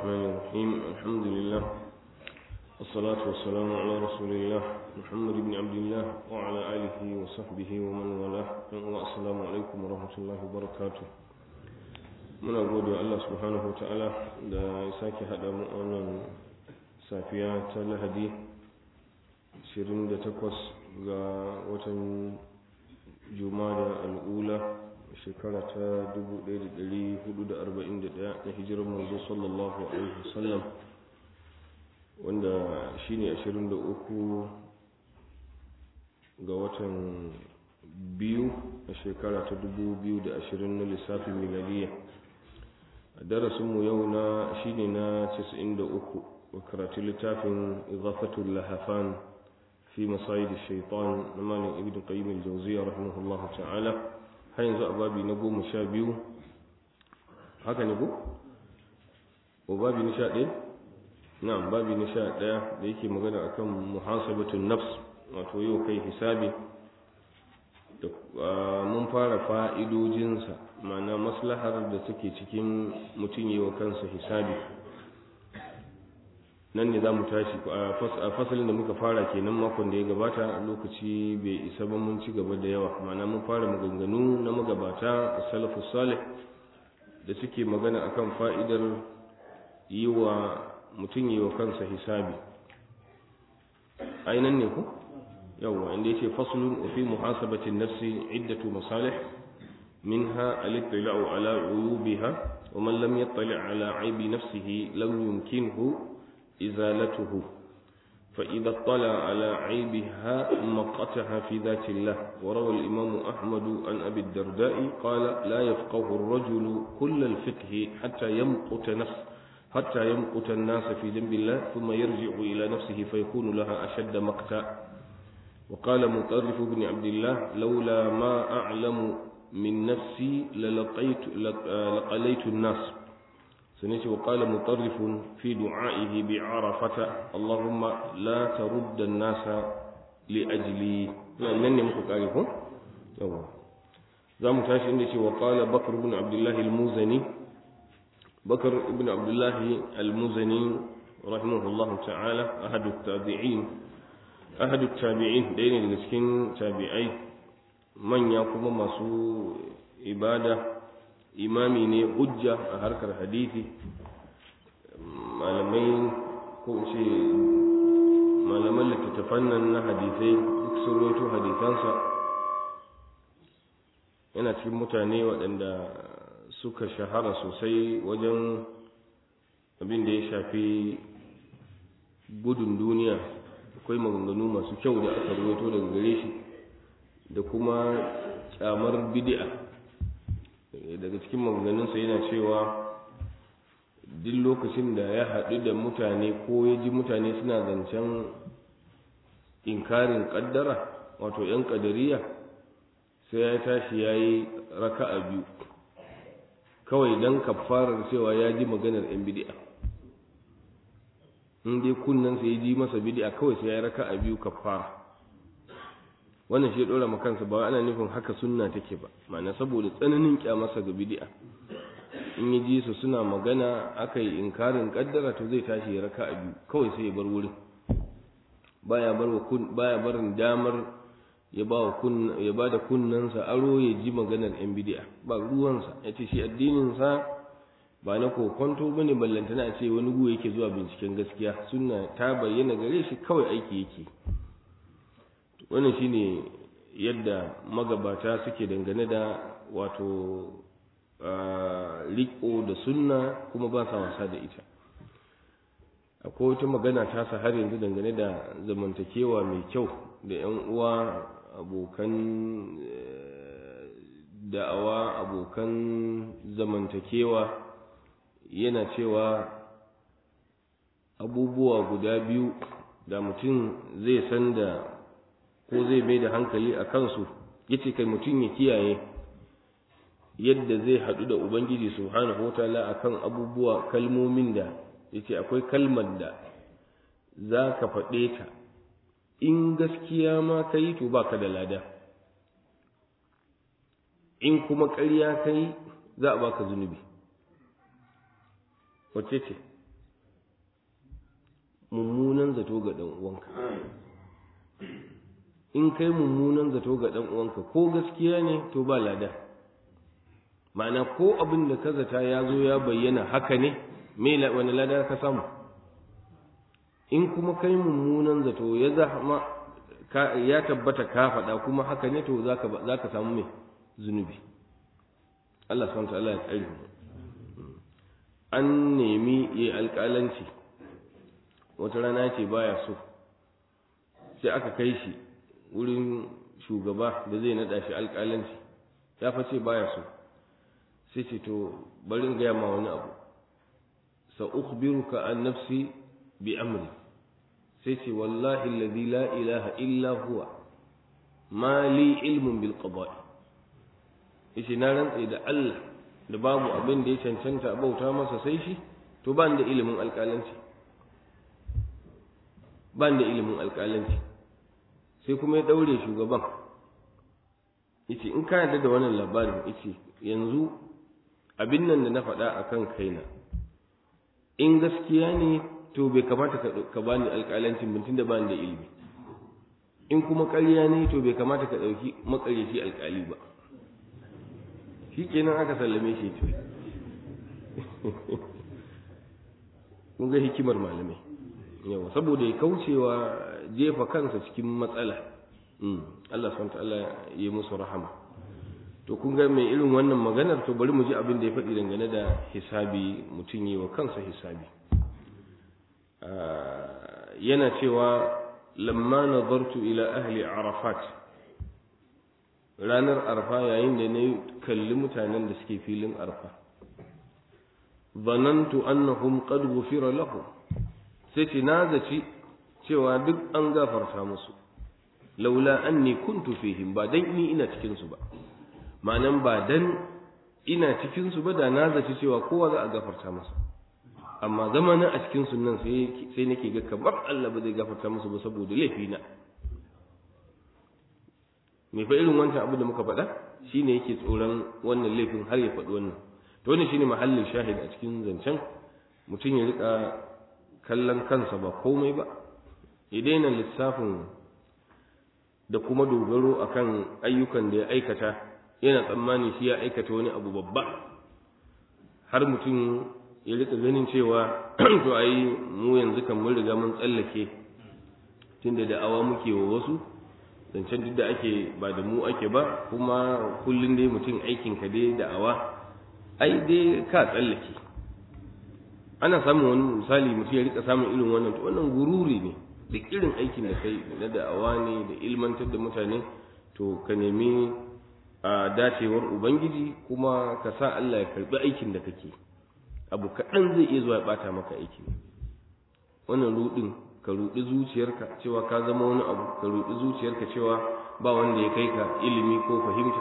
الرحمن الرحيم الحمد لله والصلاة والسلام على رسول الله محمد بن عبد الله وعلى آله وصحبه ومن والاه والسلام عليكم ورحمة الله وبركاته muna gode wa Allah subhanahu ta'ala da ya sake haɗa mu wannan safiya ta lahadi 28 ga watan jumada al'ula shekara ta 1441 na hijirar manzo sallallahu alaihi wasallam wanda shine 23 ga watan biyu a shekara ta 2020 na lissafin miladiya a darasinmu yau na shine na 93 wa karatu littafin izafatul lahafan fi masayid shaitan na malin ibn qayyim al-jawziyya rahimahullah ta'ala har yanzu a babi na goma sha biyu haka ne ko o babi na sha ɗaya na'am babi na sha ɗaya da yake magana akan muhasabatun nafs wato yau kai hisabi da mun fara fa'idojinsa ma'ana maslahar da take cikin mutum yi wa kansa hisabi nan ne za mu tashi a fasalin da muka fara kenan makon da ya gabata lokaci bai isa ba mun ci gaba da yawa ma'ana mun fara maganganu na magabata a salafu salih da suke magana akan fa'idar yi wa mutum yi wa kansa hisabi ainihin ne ku yawwa inda yace faslun fi muhasabati nafsi iddatu masalih minha al-ittila'u ala uyubiha wa man lam yattali' ala aibi nafsihi lam yumkinhu إزالته فإذا اطلع على عيبها مقتها في ذات الله وروى الإمام أحمد عن أبي الدرداء قال لا يفقه الرجل كل الفقه حتى يمقت نفس حتى يمقت الناس في ذنب الله ثم يرجع إلى نفسه فيكون لها أشد مقتا وقال مطرف بن عبد الله لولا ما أعلم من نفسي للقيت لقليت الناس سنتي وقال مطرف في دعائه بعرفة اللهم لا ترد الناس لأجلي لأنني مكتعرفون يوه زام تاشي عندي وقال بكر بن عبد الله المزني بكر بن عبد الله المزني رحمه الله تعالى أحد التابعين أحد التابعين دين المسكين تابعي من يقوم مسو إبادة imami ne hujja a harkar hadisi malamai ko ce malaman littattafan nan na hadisai duk sun roto hadisansa yana cikin mutane waɗanda suka shahara sosai wajen abin da ya shafi gudun duniya akwai maganganu masu kyau da aka roto daga gare shi da kuma kyamar bid'a daga cikin maganganunsa yana cewa duk lokacin da ya haɗu da mutane ko ya ji mutane suna zancen inkarin ƙaddara wato 'yan ƙadariya sai ya tashi ya yi raka'a biyu kawai don kafarar cewa ya ji maganar 'yan bidi'a in dai kunnensa ya ji masa bidi'a kawai sai ya yi raka'a biyu kafara wannan shi ya dora ma kansa ba ana nufin haka sunna take ba ma'ana saboda tsananin kyamarsa ga bid'a in ya ji su suna magana aka yi inkarin kaddara to zai tashi ya raka biyu kawai sai ya bar wurin baya bar wa kun baya barin damar ya ba wa kun ya ba da kunnansa aro ya ji maganar yan bid'a ba ruwansa ya ce shi addinin sa ba na kokonto bane ballantana a ce wani gu yake zuwa binciken gaskiya sunna ta bayyana gare shi kawai aiki yake wannan shine yadda magabata suke dangane da wato riko da sunna kuma ba sa wasa da ita akwai wata magana ta sa har yanzu dangane da zamantakewa mai kyau da 'yan uwa abokan da'awa abokan zamantakewa yana cewa abubuwa guda biyu da mutum zai san da ko zai mai da hankali a kansu ya ce kai mutum ya kiyaye yadda zai haɗu da ubangiji subhanahu wa ta'ala akan abubuwa kalmomin da ya ce akwai kalmar da za ka faɗe ta in gaskiya ma ka yi to ba ka da lada in kuma ƙarya ka yi za a baka zunubi wacce ce mummunan zato ga ɗan uwanka in kai mummunan zato ga ɗan uwanka ko gaskiya ne to ba lada ma'ana ko abin da ka zata ya zo ya bayyana haka ne me wani lada ka samu in kuma kai mummunan zato ya zama ya tabbata ka faɗa kuma haka ne to za ka samu mai zunubi Allah subhanahu ta'ala ya tsare mu an nemi yi alƙalanci wata rana ce baya so sai aka kai shi wurin shugaba da zai naɗa shi alƙalanci ya face baya so sai ce to bari in gaya ma wani abu sa ukhbiruka an nafsi bi amri sai ce wallahi alladhi la ilaha illa huwa ma li ilmun bil qada'i yace na rantse da Allah da babu abin da ya cancanta bauta masa sai shi to ban da ilimin alƙalanci ban da ilimin alƙalanci sai kuma ya daure shugaban yace in ka yarda da wannan labarin yace yanzu abin nan da na faɗa akan kaina in gaskiya ne to bai kamata ka bani alƙalancin mutum da bani da ilimi in kuma ƙarya ne to bai kamata ka ɗauki maƙaryaci alƙali ba shi kenan aka sallame shi ce kun ga hikimar malamai yawa saboda ya kaucewa jefa kansa cikin matsala Allah subhanahu ta'ala ya musu rahama to kun ga mai irin wannan maganar to bari mu ji abin da ya faɗi dangane da hisabi mutum yi wa kansa hisabi yana cewa lamma nazartu ila ahli arafat ranar arfa yayin da na kalli mutanen da suke filin arfa zanantu annahum qad ghufira lahum sai ce na zaci cewa duk an gafarta musu laula anni kuntu fihim ba dan ni ina cikin su ba ma'anan ba dan ina cikin su ba da na zaci cewa kowa za a gafarta masa amma zamanin a cikin sunan sai sai nake ga kamar Allah ba zai gafarta musu ba saboda laifi na me fa irin wancan abu da muka faɗa shine yake tsoron wannan laifin har ya faɗi wannan to wannan shine mahallin shahid a cikin zancen mutum ya rika kallon kansa ba komai ba ya daina lissafin da kuma dogaro akan ayyukan da ya aikata yana tsammani shi ya aikata wani abu babba har mutum ya rika ganin cewa to ai mu yanzu kan mun riga mun tsallake tunda da awa muke wa wasu zancen duk da ake ba da mu ake ba kuma kullum dai mutum aikin ka dai da awa ai dai ka tsallake ana samun wani misali mutum ya rika samun irin wannan to wannan gururi ne da irin aikin da kai na da'awa ne da ilmantar da mutane to ka nemi a dacewar ubangiji kuma ka sa Allah ya karbi aikin da kake abu kaɗan zai iya zuwa ya ɓata maka aiki wannan rudin ka rudi zuciyarka cewa ka zama wani abu ka rudi zuciyarka cewa ba wanda ya kai ka ilimi ko fahimta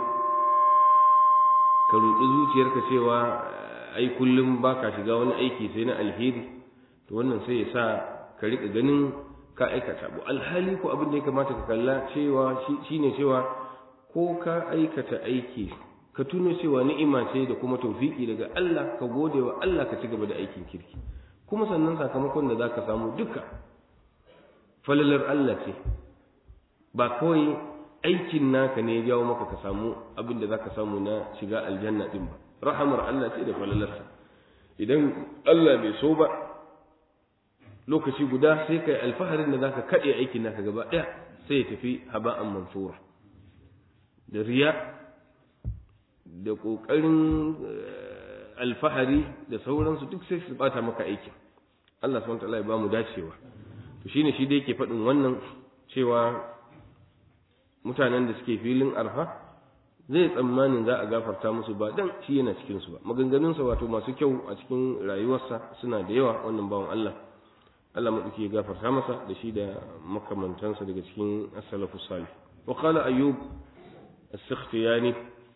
ka rudi zuciyarka cewa ai kullum ba ka shiga wani aiki sai na alheri to wannan sai ya sa ka riƙa ganin ka aikata abu alhali ko abin da ya kamata ka kalla cewa shine cewa ko ka aikata aiki ka tuno cewa ni'ima ce da kuma tawfiki daga Allah ka gode wa Allah ka ci gaba da aikin kirki kuma sannan sakamakon da zaka samu duka falalar Allah ce ba kawai aikin naka ne ya jawo maka ka samu abin da zaka samu na shiga aljanna din ba rahamar Allah ce da falalarsa idan Allah bai so ba lokaci guda sai kai alfaharin da zaka kade aikin naka gaba daya sai ya tafi haba'an mansura da riya da kokarin alfahari da sauransu duk sai su bata maka aikin Allah subhanahu wa ta'ala ya ba mu dacewa to shine shi da yake faɗin wannan cewa mutanen da suke filin arfa zai tsammanin za a gafarta musu ba dan shi yana cikin su ba maganganunsa wato masu kyau a cikin rayuwarsa suna da yawa wannan bawan Allah Allah madauki ya gafarta masa da shi da makamantansa daga cikin as-salafus salih wa qala ayyub as-sakhtiyani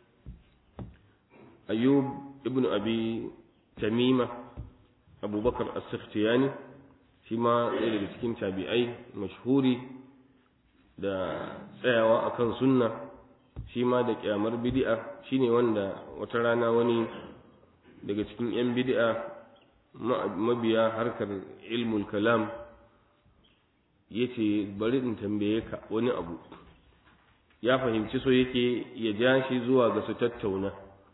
ayyub ibn abi tamima abubakar as-sakhtiyani shi ma ɗaya daga cikin tabi'ai mashhuri da tsayawa akan sunna shi ma da kyamar bid'a shine wanda wata rana wani daga cikin 'yan bid'a mabiya harkar ilmul kalam yace bari in tambaye ka wani abu ya fahimci so yake ya ja shi zuwa ga su tattauna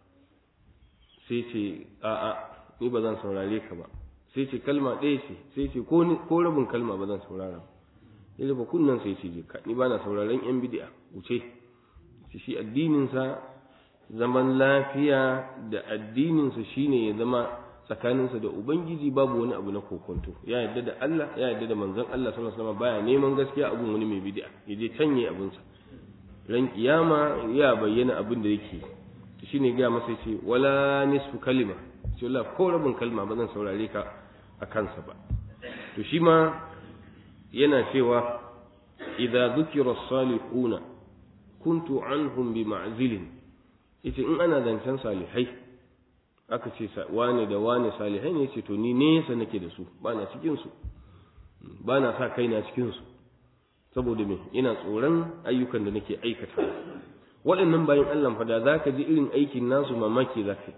sai ce a'a ni ba zan saurare ka ba sai ce kalma ɗaya ce sai ce ko rabin kalma ba zan saurara ya ba kunnan sai ce ka ni ba na sauraren yan bidi'a wuce shi addininsa zaman lafiya da addininsa shine ya zama tsakaninsa da ubangiji babu wani abu na kokonto ya yarda da Allah ya yarda da manzon Allah sallallahu alaihi wasallam baya neman gaskiya abun wani mai bid'a ya je canye abunsa ran kiyama ya bayyana abin da yake shine ga masa yace wala nisfu kalima ce Allah ko rabin kalma ba zan saurare ka a kansa ba to shi ma yana cewa idza dhukira as-salihuna kuntu anhum bi ma'zilin yace in ana zancen salihai aka ce wane da wane salihai ne yace to ni nesa nake da su ba na cikin su ba na sa kaina cikin su saboda me ina tsoron ayyukan da nake aikata waɗannan bayan Allah fa da zaka ji irin aikin nasu mamaki zaka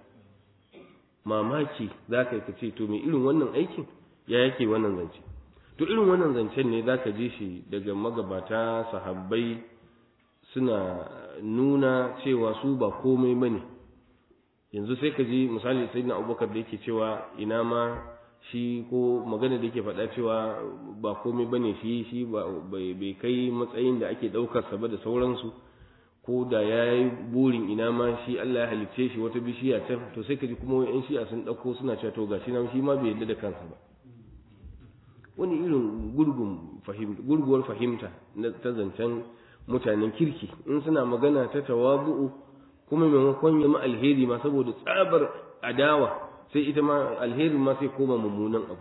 mamaki zaka yi ce to me irin wannan aikin ya yake wannan zance to irin wannan zancen ne zaka ji shi daga magabata sahabbai suna nuna cewa su ba komai bane yanzu sai ka ji misali sayyidina Abubakar da yake cewa ina ma shi ko magana da yake faɗa cewa ba komai bane shi shi bai kai matsayin da ake ɗaukar sa ba da sauransu ko da ya yi burin ina ma shi Allah ya halicce shi wata bishiya can to sai ka ji kuma yan shi'a sun ɗauko suna cewa to gashi na shi ma bai yarda da kansa ba wani irin gurgun fahimta gurguwar fahimta na ta zancen mutanen kirki in suna magana ta tawabu'u kuma maimakon ya ma alheri ma saboda tsabar adawa sai ita ma alherin ma sai koma mummunan abu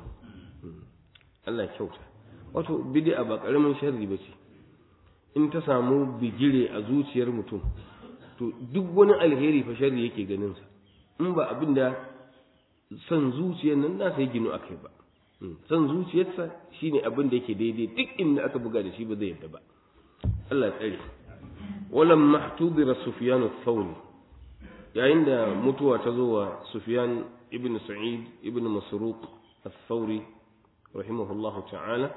Allah kyauta wato bid'a ba karamin sharri bace in ta samu bigire a zuciyar mutum to duk wani alheri fa sharri yake ganin sa in ba abin da son zuciyar nan nasa ya ginu akai ba son zuciyarsa shine abin da yake daidai duk inda aka buga da shi ba zai yadda ba Allah tsare walam mahtubira sufyan ath-thawri yayin da mutuwa ta zo wa sufyan ibn sa'id ibn masruq ath-thawri rahimahullahu ta'ala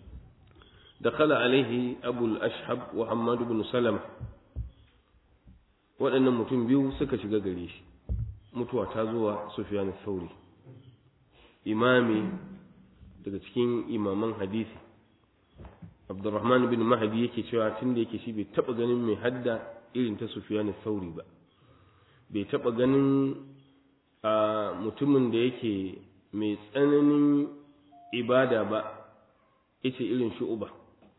دخل عليه أبو الأشحب وحماد بن سلمة waɗannan mutum biyu suka shiga gare shi mutuwa ta zuwa Sufyan Thauri imami daga cikin imaman hadisi Abdurrahman bin Mahdi yake cewa tun da yake shi bai taɓa ganin mai hadda irin ta Sufyan Thauri ba bai taɓa ganin a mutumin da yake mai tsananin ibada ba yace irin shu'uba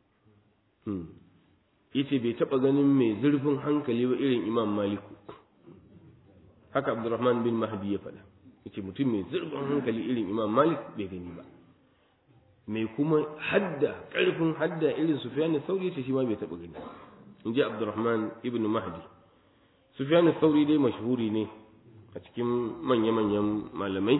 yace bai taba ganin mai zurfin hankali ba irin Imam Maliku haka Abdurrahman bin Mahdi ya faɗa yace mutum mai zurfin hankali irin Imam Malik bai gani ba mai kuma hadda ƙarfin hadda irin Sufyan al-Thawri yace shi ma bai taba gani inji Abdurrahman ibn Mahdi Sufyan al-Thawri dai mashhuri ne a cikin manya-manyan malamai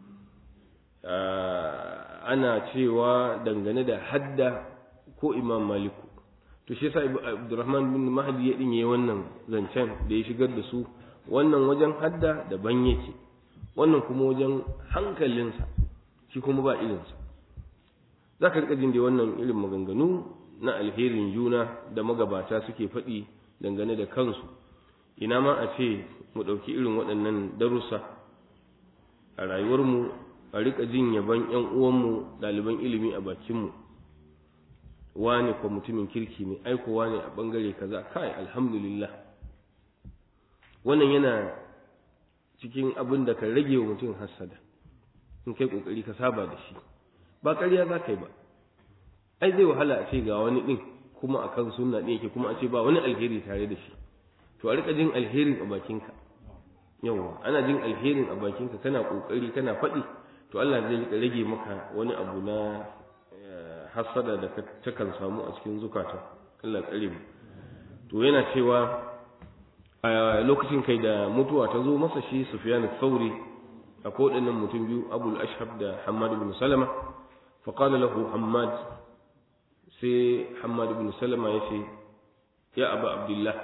ana cewa dangane da hadda ko imam maliku to shi yasa abdurrahman bin mahdi ya dinye wannan zancen da ya shigar da su wannan wajen hadda daban yake wannan kuma wajen hankalinsa shi kuma ba irinsa za ka rika jin da wannan irin maganganu na alherin juna da magabata suke faɗi dangane da kansu ina ma a ce mu ɗauki irin waɗannan darussa a rayuwarmu a rika jin yaban ƴan uwanmu ɗaliban ilimi a bakinmu wane ko mutumin kirki ne aiko wane a ɓangare kaza kai alhamdulillah wannan yana cikin abin da ka rage wa mutum hassada in kai kokari ka saba da shi ba ƙarya za ka yi ba ai zai wahala a ce ga wani ɗin kuma a kan sunna ɗin yake kuma a ce ba wani alheri tare da shi to a rika jin alherin a bakinka yawa ana jin alherin a bakinka kana kokari kana faɗi to Allah zai rika rage maka wani abu na hasada da takan samu a cikin zukata Allah tsare mu to yana cewa a lokacin kai da mutuwa ta zo masa shi Sufyan al-Thawri akwai waɗannan mutum biyu Abu al-Ashhab da Hammad ibn Salama fa qala lahu Hammad sai Hammad ibn Salama yace ya Abu Abdullah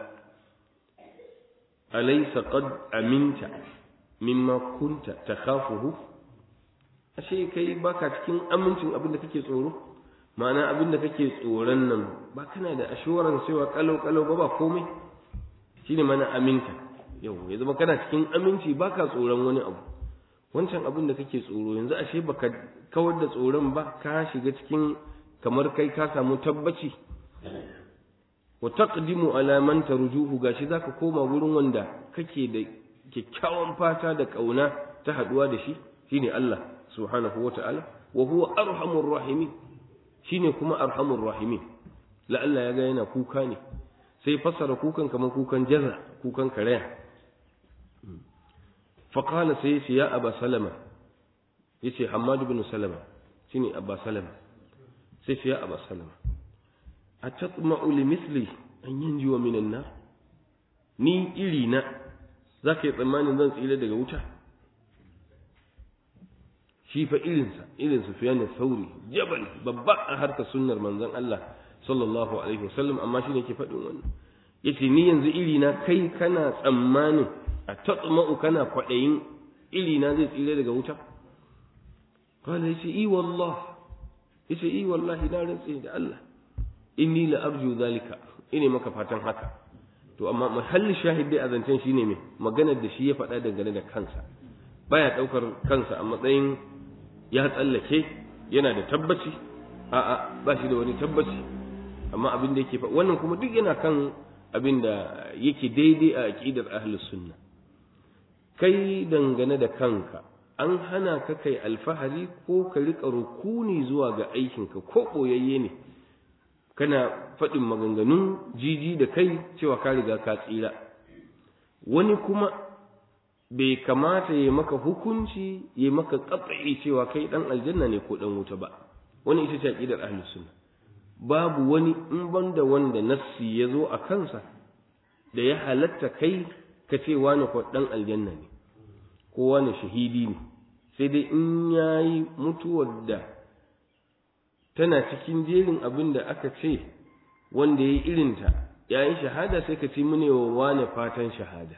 alaysa qad aminta mimma kunta takhafuhu ashe kai baka cikin amincin abin da kake tsoro ma'ana abin da kake tsoron nan ba kana da ashuwaran cewa kalau kalau ba ba komai shine mana aminta yau ya zama kana cikin aminci baka tsoron wani abu wancan abin da kake tsoro yanzu ashe baka kawar da tsoron ba ka shiga cikin kamar kai ka samu tabbaci wa taqdimu ala man tarjuhu gashi zaka koma wurin wanda kake da kyakkyawan fata da kauna ta haduwa da shi shine Allah subhanahu wata'ala wa huwa arhamur rahimin shine kuma arhamur rahimin la Allah ya ga yana kuka ne sai fassara kukan kamar kukan jaza kukan karaya faqala sai ya aba salama yace hammad ibn salama shine abba salama sai ya aba salama atatma'u limithli an yanjuwa minan nar ni iri na zaka yi tsammanin zan tsira daga wuta shi fa irinsa irin Sufyan Sauri jabal babba a harkar sunnar manzon Allah sallallahu alaihi wasallam amma shi ne ke faɗin wannan yace ni yanzu iri na kai kana tsammanin a tatma'u kana kwaɗayin iri na zai tsira daga wuta qala yace i wallah yace i wallahi na rantse da Allah inni la arju zalika ine maka fatan haka to amma mahallin shahid dai a zancen shine me maganar da shi ya faɗa dangane da kansa baya ɗaukar kansa a matsayin ya tsallake yana da tabbaci a'a ba shi da wani tabbaci amma abin da yake fa wannan kuma duk yana kan abin da yake daidai a aqidar ahlus sunna kai dangane da kanka an hana ka kai alfahari ko ka rika rukuni zuwa ga aikinka ko koyayye ne kana faɗin maganganun jiji da kai cewa ka riga ka tsira wani kuma bai kamata ya maka hukunci ya maka katsayi cewa kai dan aljanna ne ko dan wuta ba wani ita ce aqidar ahlus sunna babu wani in banda wanda nassi ya zo a kansa da ya halatta kai ka ce wani ko dan aljanna ne ko wani shahidi ne sai dai in yayi mutuwar da tana cikin jerin abin da aka ce wanda ya yi irinta ya yi shahada sai ka ci mune wa wane fatan shahada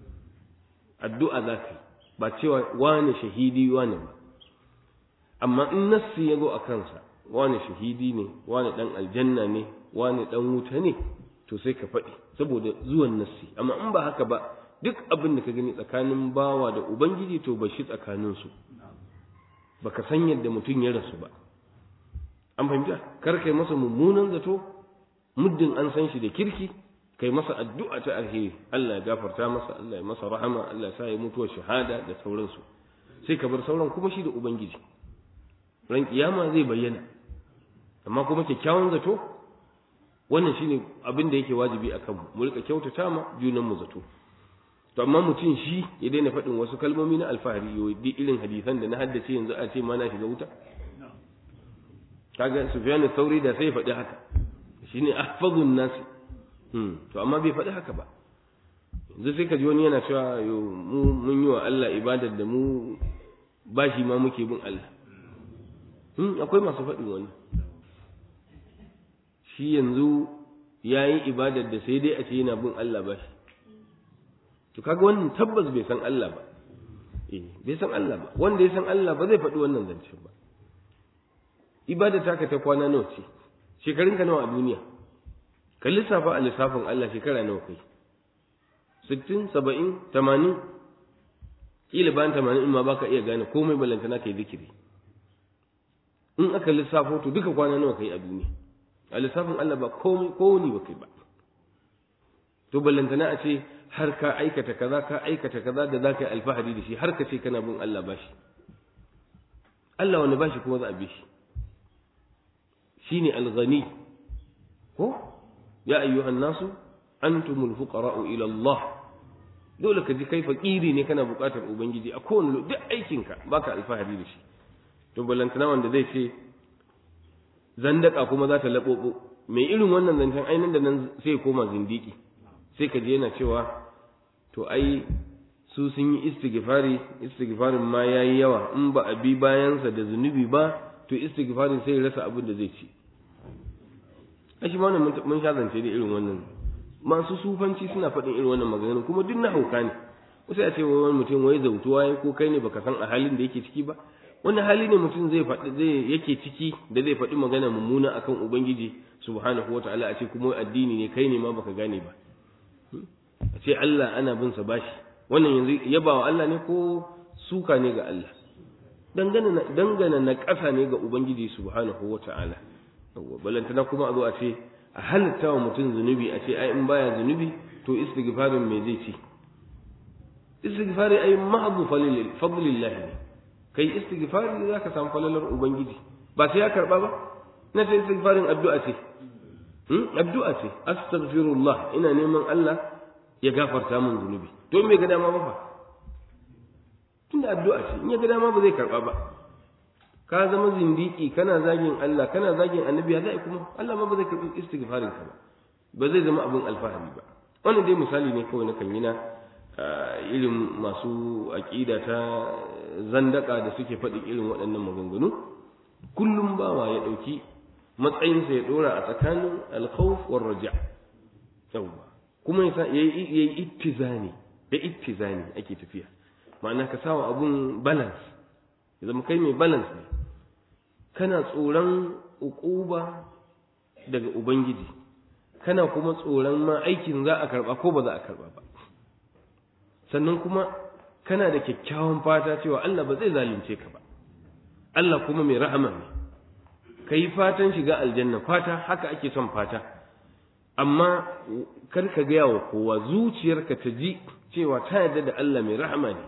addu'a za ka yi ba cewa wane shahidi wane ba amma in nassi ya zo a kansa wane shahidi ne wane dan aljanna ne wane dan wuta ne to sai ka faɗi saboda zuwan nassi amma in ba haka ba duk abin da ka gani tsakanin bawa da ubangiji to ba shi tsakaninsu baka san yadda mutum ya rasu ba an fahimta kar kai masa mummunan zato muddin an san shi da kirki kai masa addu'a ta alheri Allah ya gafarta masa Allah ya masa rahama Allah ya sa ya mutuwa shahada da sauransu sai ka bar sauran kuma shi da ubangiji ran kiyama zai bayyana amma kuma kyakkyawan zato wannan shine abin da yake wajibi a kanmu mu rika kyautata ma junan mu zato to amma mutum shi ya daina faɗin wasu kalmomi na alfahari yau duk irin hadisan da na haddace yanzu a ce ma na shiga wuta kaga Sufyan sauri da sai faɗi haka shine ahfazun nas hmm to amma bai faɗi haka ba yanzu sai ka ji wani yana cewa yo mu mun yi wa Allah ibadar da mu bashi ma muke bin Allah hmm akwai masu faɗin wani shi yanzu yayi ibadar da sai dai a ce yana bin Allah bashi to kaga wannan tabbas bai san Allah ba eh bai san Allah ba wanda ya san Allah ba zai faɗi wannan zancen ba ibada taka ta kwana nawa ce shekarun ka nawa a duniya ka lissafa a lissafin Allah shekara nawa kai sittin saba'in tamanin kila bayan tamanin in ma baka iya gane komai ballantana kai zikiri in aka lissafo to duka kwana nawa kai a duniya a lissafin Allah ba komai kowani ba kai ba to ballantana a ce har ka aikata kaza ka aikata kaza da za ka yi alfahari da shi har ka ce kana bin Allah bashi Allah wani bashi kuma za a bi shi shine al-ghani ko ya ayyuhan nasu antumul fuqara'u ila Allah dole ka ji kai fakiri ne kana buƙatar ubangiji a kowane duk aikinka baka alfahari da shi to balantana wanda zai ce zandaka kuma za ta laɓoɓo mai irin wannan zancen ainihin da nan sai koma zindiki sai ka je yana cewa to ai su sun yi istighfari istighfarin ma yayi yawa in ba a bi bayansa da zunubi ba to istighfarin sai rasa abin da zai ci a shi wannan mun sha zance da irin wannan masu sufanci suna faɗin irin wannan maganganu kuma duk na hauka ne wasu ya ce wani mutum wai zautuwa ya ko kai ne baka san a halin da yake ciki ba wani hali ne mutum zai faɗi zai yake ciki da zai faɗi magana mummuna akan ubangiji subhanahu wataala a ce kuma addini ne kai ne ma baka gane ba a ce Allah ana bin sa bashi wannan yanzu yabawa Allah ne ko suka ne ga Allah dangana dangana na ƙasa ne ga ubangiji subhanahu wataala balantana kuma a zo a ce a halitta wa mutum zunubi a ce ai in baya zunubi to istighfarin me zai ci istighfari ai mahdhu fadlillah ne kai istighfari zaka samu falalar ubangiji ba sai ya karba ba na sai istighfarin addu'a ce hmm addu'a ce astaghfirullah ina neman Allah ya gafarta min zunubi to me ga dama ba fa tunda addu'a ce in ya ga dama ba zai karba ba ka zama zindiki kana zagin Allah kana zagin annabi ya zai kuma Allah ma ba zai karbi istighfarin ka ba ba zai zama abin alfahari ba wannan dai misali ne kawai na kan yi na irin masu aƙida ta zandaka da suke faɗi irin waɗannan maganganu kullum bawa ya ɗauki matsayinsa ya ɗora a tsakanin alkhawf war raja yawwa kuma ya yi ittizani da ittizani ake tafiya ma'ana ka sawa abun balance ya zama kai mai balance ne kana tsoron uquba daga ubangiji kana kuma tsoron ma aikin za a karba ko ba za a karba ba sannan kuma kana da kyakkyawan fata cewa Allah ba zai zalunce ka ba Allah kuma mai rahama ne ka yi fatan shiga aljanna fata haka ake son fata amma kar ka gaya wa kowa zuciyarka ta ji cewa ta yarda da Allah mai rahama ne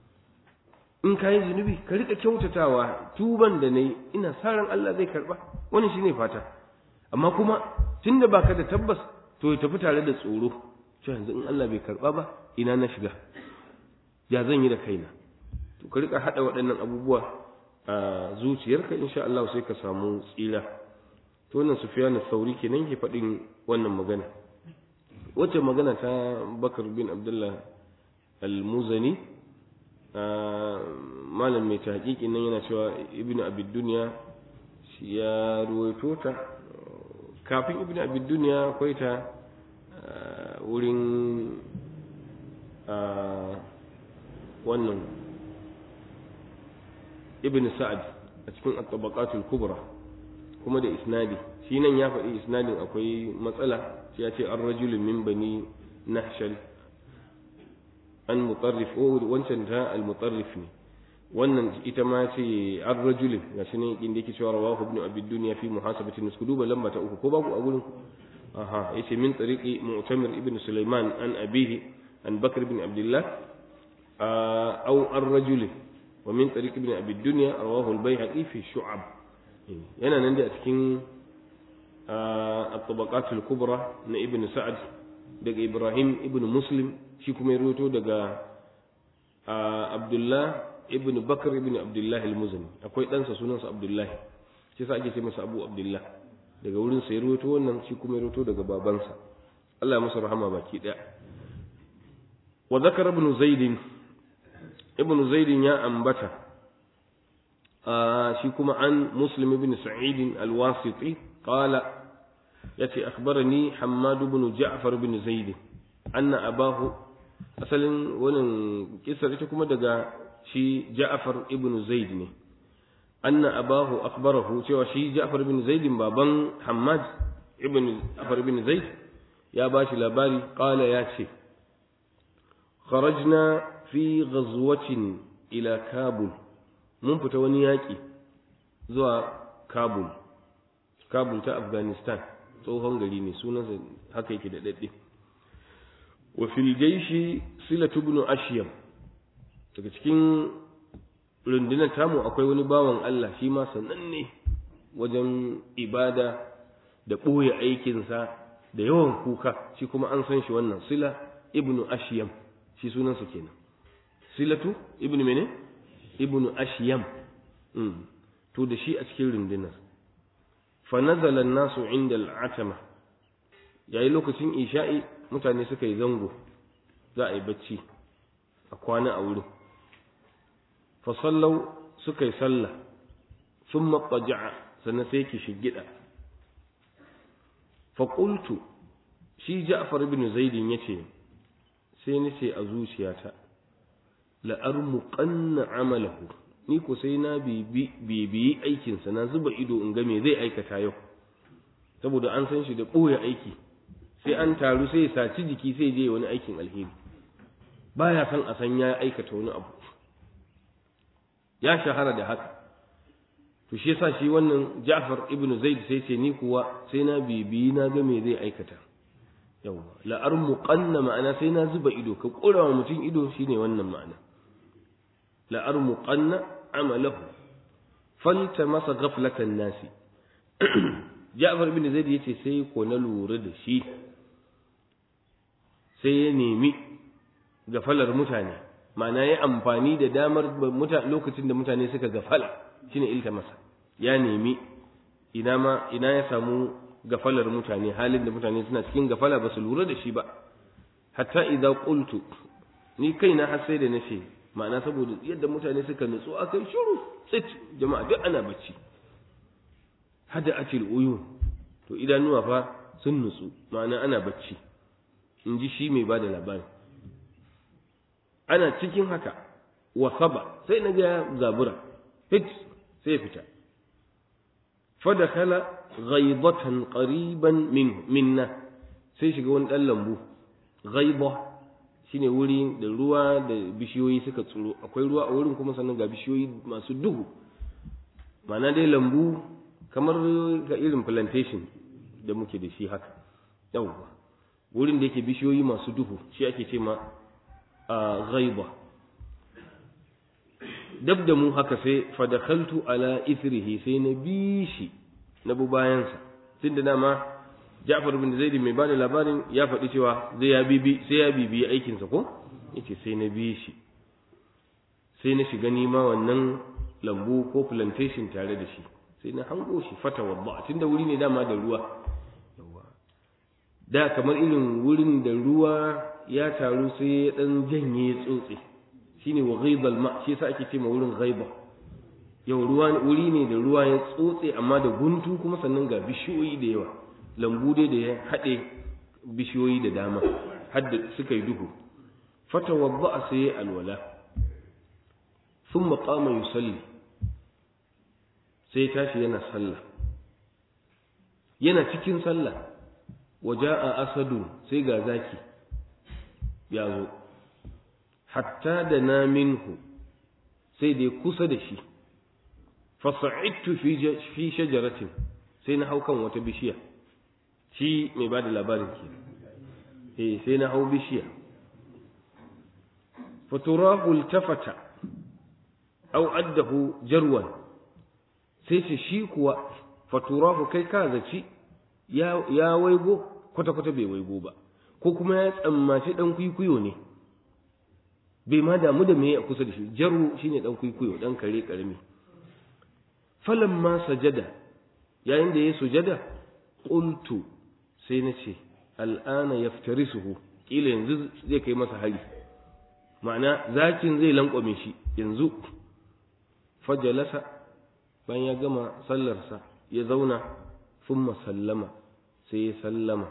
in ka yi zunubi ka rika kyautatawa tuban da na yi ina sa ran Allah zai karba wani shine fata amma kuma tunda baka da tabbas to ya tafi tare da tsoro cewa yanzu in Allah bai karba ba ina na shiga ya zan yi da kaina to ka rika hada waɗannan abubuwa a zuciyarka insha Allah sai ka samu tsira to wannan Sufyan sauri kenan ke faɗin wannan magana wacce magana ta Bakar bin Abdullah al-Muzani malam mai tahqiqin nan yana cewa Ibn Abi Dunya ya ruwaito ta kafin Ibn Abi Dunya akwai ta wurin wannan ibn sa'ad a cikin at-tabaqatul kubra kuma da isnadi shi nan ya faɗi isnadin akwai matsala shi ya ce an rajulun min bani nahshal an mutarrif o wancan ta al-mutarrif ne wannan ita ma ce an rajulun ga shi ne inda yake cewa rawahu ibn abi dunya fi muhasabati nusku duba lamba ta uku ko babu a gurin aha yace min tariqi mu'tamir ibn sulaiman an abihi an bakr ibn abdullah aw an rajulin wa min tariq ibn abi dunya rawahu al-baihaqi fi shu'ab yana nan da a cikin at-tabaqat al-kubra na ibn sa'ad daga ibrahim ibn muslim shi kuma ya rawaito daga abdullah ibn bakr ibn abdullah al-muzani akwai ɗansa sunansa abdullah shi sa ake ce masa abu abdullah daga wurin sa ya rawaito wannan shi kuma ya rawaito daga babansa Allah ya masa rahama baki daya wa zakara ibn zaid ibn zaid ya ambata shi kuma an muslim ibn sa'id al-wasiti qala yace akhbarani hammad ibn ja'far ibn zaid anna abahu asalin wannan kisar ita kuma daga shi ja'far ibn zaid ne anna abahu akhbarahu cewa shi ja'far ibn zaid baban hammad ibn ja'far ibn zaid ya bashi labari qala ya ce kharajna fi ghazwatin ila kabul mun fita wani yaƙi zuwa kabul kabul ta afghanistan tsohon gari ne sunansa haka yake da daɗe wa fil jaishi silatu ibn ashyam daga cikin rundunar tamu akwai wani bawan Allah shi ma sananne wajen ibada da ɓoye aikinsa da yawan kuka shi kuma an san shi wannan sila ibn ashyam shi sunansa kenan silatu ibn mene ibn ashyam to da shi a cikin rundunar fa nazala nasu inda al'atama yayi lokacin isha'i mutane suka yi zango za a yi bacci a kwana a wurin fa sallau suka yi sallah thumma qaja'a sannan sai ki shigida fa qultu shi Ja'far ibn Zaid yace sai nace a zuciyata la armuqanna amalahu ni ko sai na bibiyi aikinsa na zuba ido in ga me zai aikata yau saboda an san shi da ɓoye aiki sai an taru sai ya saci jiki sai je wani aikin alheri baya san a san ya aikata wani abu ya shahara da haka to shi yasa shi wannan Ja'far ibn Zaid sai ce ni kuwa sai na bibiyi na ga me zai aikata yawa la armuqanna ma'ana sai na zuba ido ka kura wa mutum ido shine wannan ma'ana la armuqanna amalahu faltamasa ghaflatan nasi Ja'far ibn Zaid yace sai ko na lura da shi sai ya nemi gafalar mutane ma'ana ya amfani da damar lokacin da mutane suka gafala shine iltamasa ya nemi ina ma ina ya samu gafalar mutane halin da mutane suna cikin gafala ba su lura da shi ba hatta idza qultu ni kaina har sai da nace ma'ana saboda yadda mutane suka nutsu akai shiru tsit jama'a duk ana bacci hada atil uyun to idanuwa fa sun nutsu ma'ana ana bacci in ji shi mai bada labari ana cikin haka wasaba sai na ga zabura fit sai ya fita fadakala ghaibatan qariban min minna sai shiga wani dan lambu ghaiba shine wuri da ruwa da bishiyoyi suka tsuro akwai ruwa a wurin kuma sannan ga bishiyoyi masu duhu ma'ana dai lambu kamar ga irin plantation da muke da shi haka yawwa wurin da yake bishiyoyi masu duhu shi ake ce ma a ghaiba dab da mu haka sai fadakhaltu ala ithrihi sai na bi shi na bu bayansa tunda dama Ja'far bin Zaid mai bada labarin ya faɗi cewa zai ya bibi sai ya bibi aikin sa ko yace sai na bi shi sai na shiga nima wannan lambu ko plantation tare da shi sai na hango shi fata wadda tunda wuri ne dama da ruwa da kamar irin wurin da ruwa ya taru sai ya dan janye tsotse shine wa ghaibal ma shi yasa ake ce ma wurin ghaiba yau ruwa wuri ne da ruwa ya tsotse amma da guntu kuma sannan ga bishiyoyi da yawa lambu dai da ya haɗe bishiyoyi da dama hadda suka yi duhu fata wadda sai ya alwala thumma qama yusalli sai tashi yana sallah yana cikin sallah waja'a asadu sai ga zaki ya zo hatta da na minhu sai dai kusa da shi fasa'idtu fi shajaratin sai na hau kan wata bishiya shi mai ba da labarin ke eh sai na hau bishiya faturahu iltafata aw addahu jarwan sai ce shi kuwa faturahu kai ka zaci ya ya waigo kwata kwata bai waigo ba ko kuma ya tsammaci dan kwikwiyo ne bai ma damu da meye a kusa da shi jaru shine dan kwikwiyo dan kare karami falamma sajada yayin da ya sujada qultu sai na ce al'ana yaftarisuhu kila yanzu zai kai masa hari ma'ana zakin zai lankwame shi yanzu fajalasa bayan ya gama sallarsa ya zauna thumma sallama sai ya sallama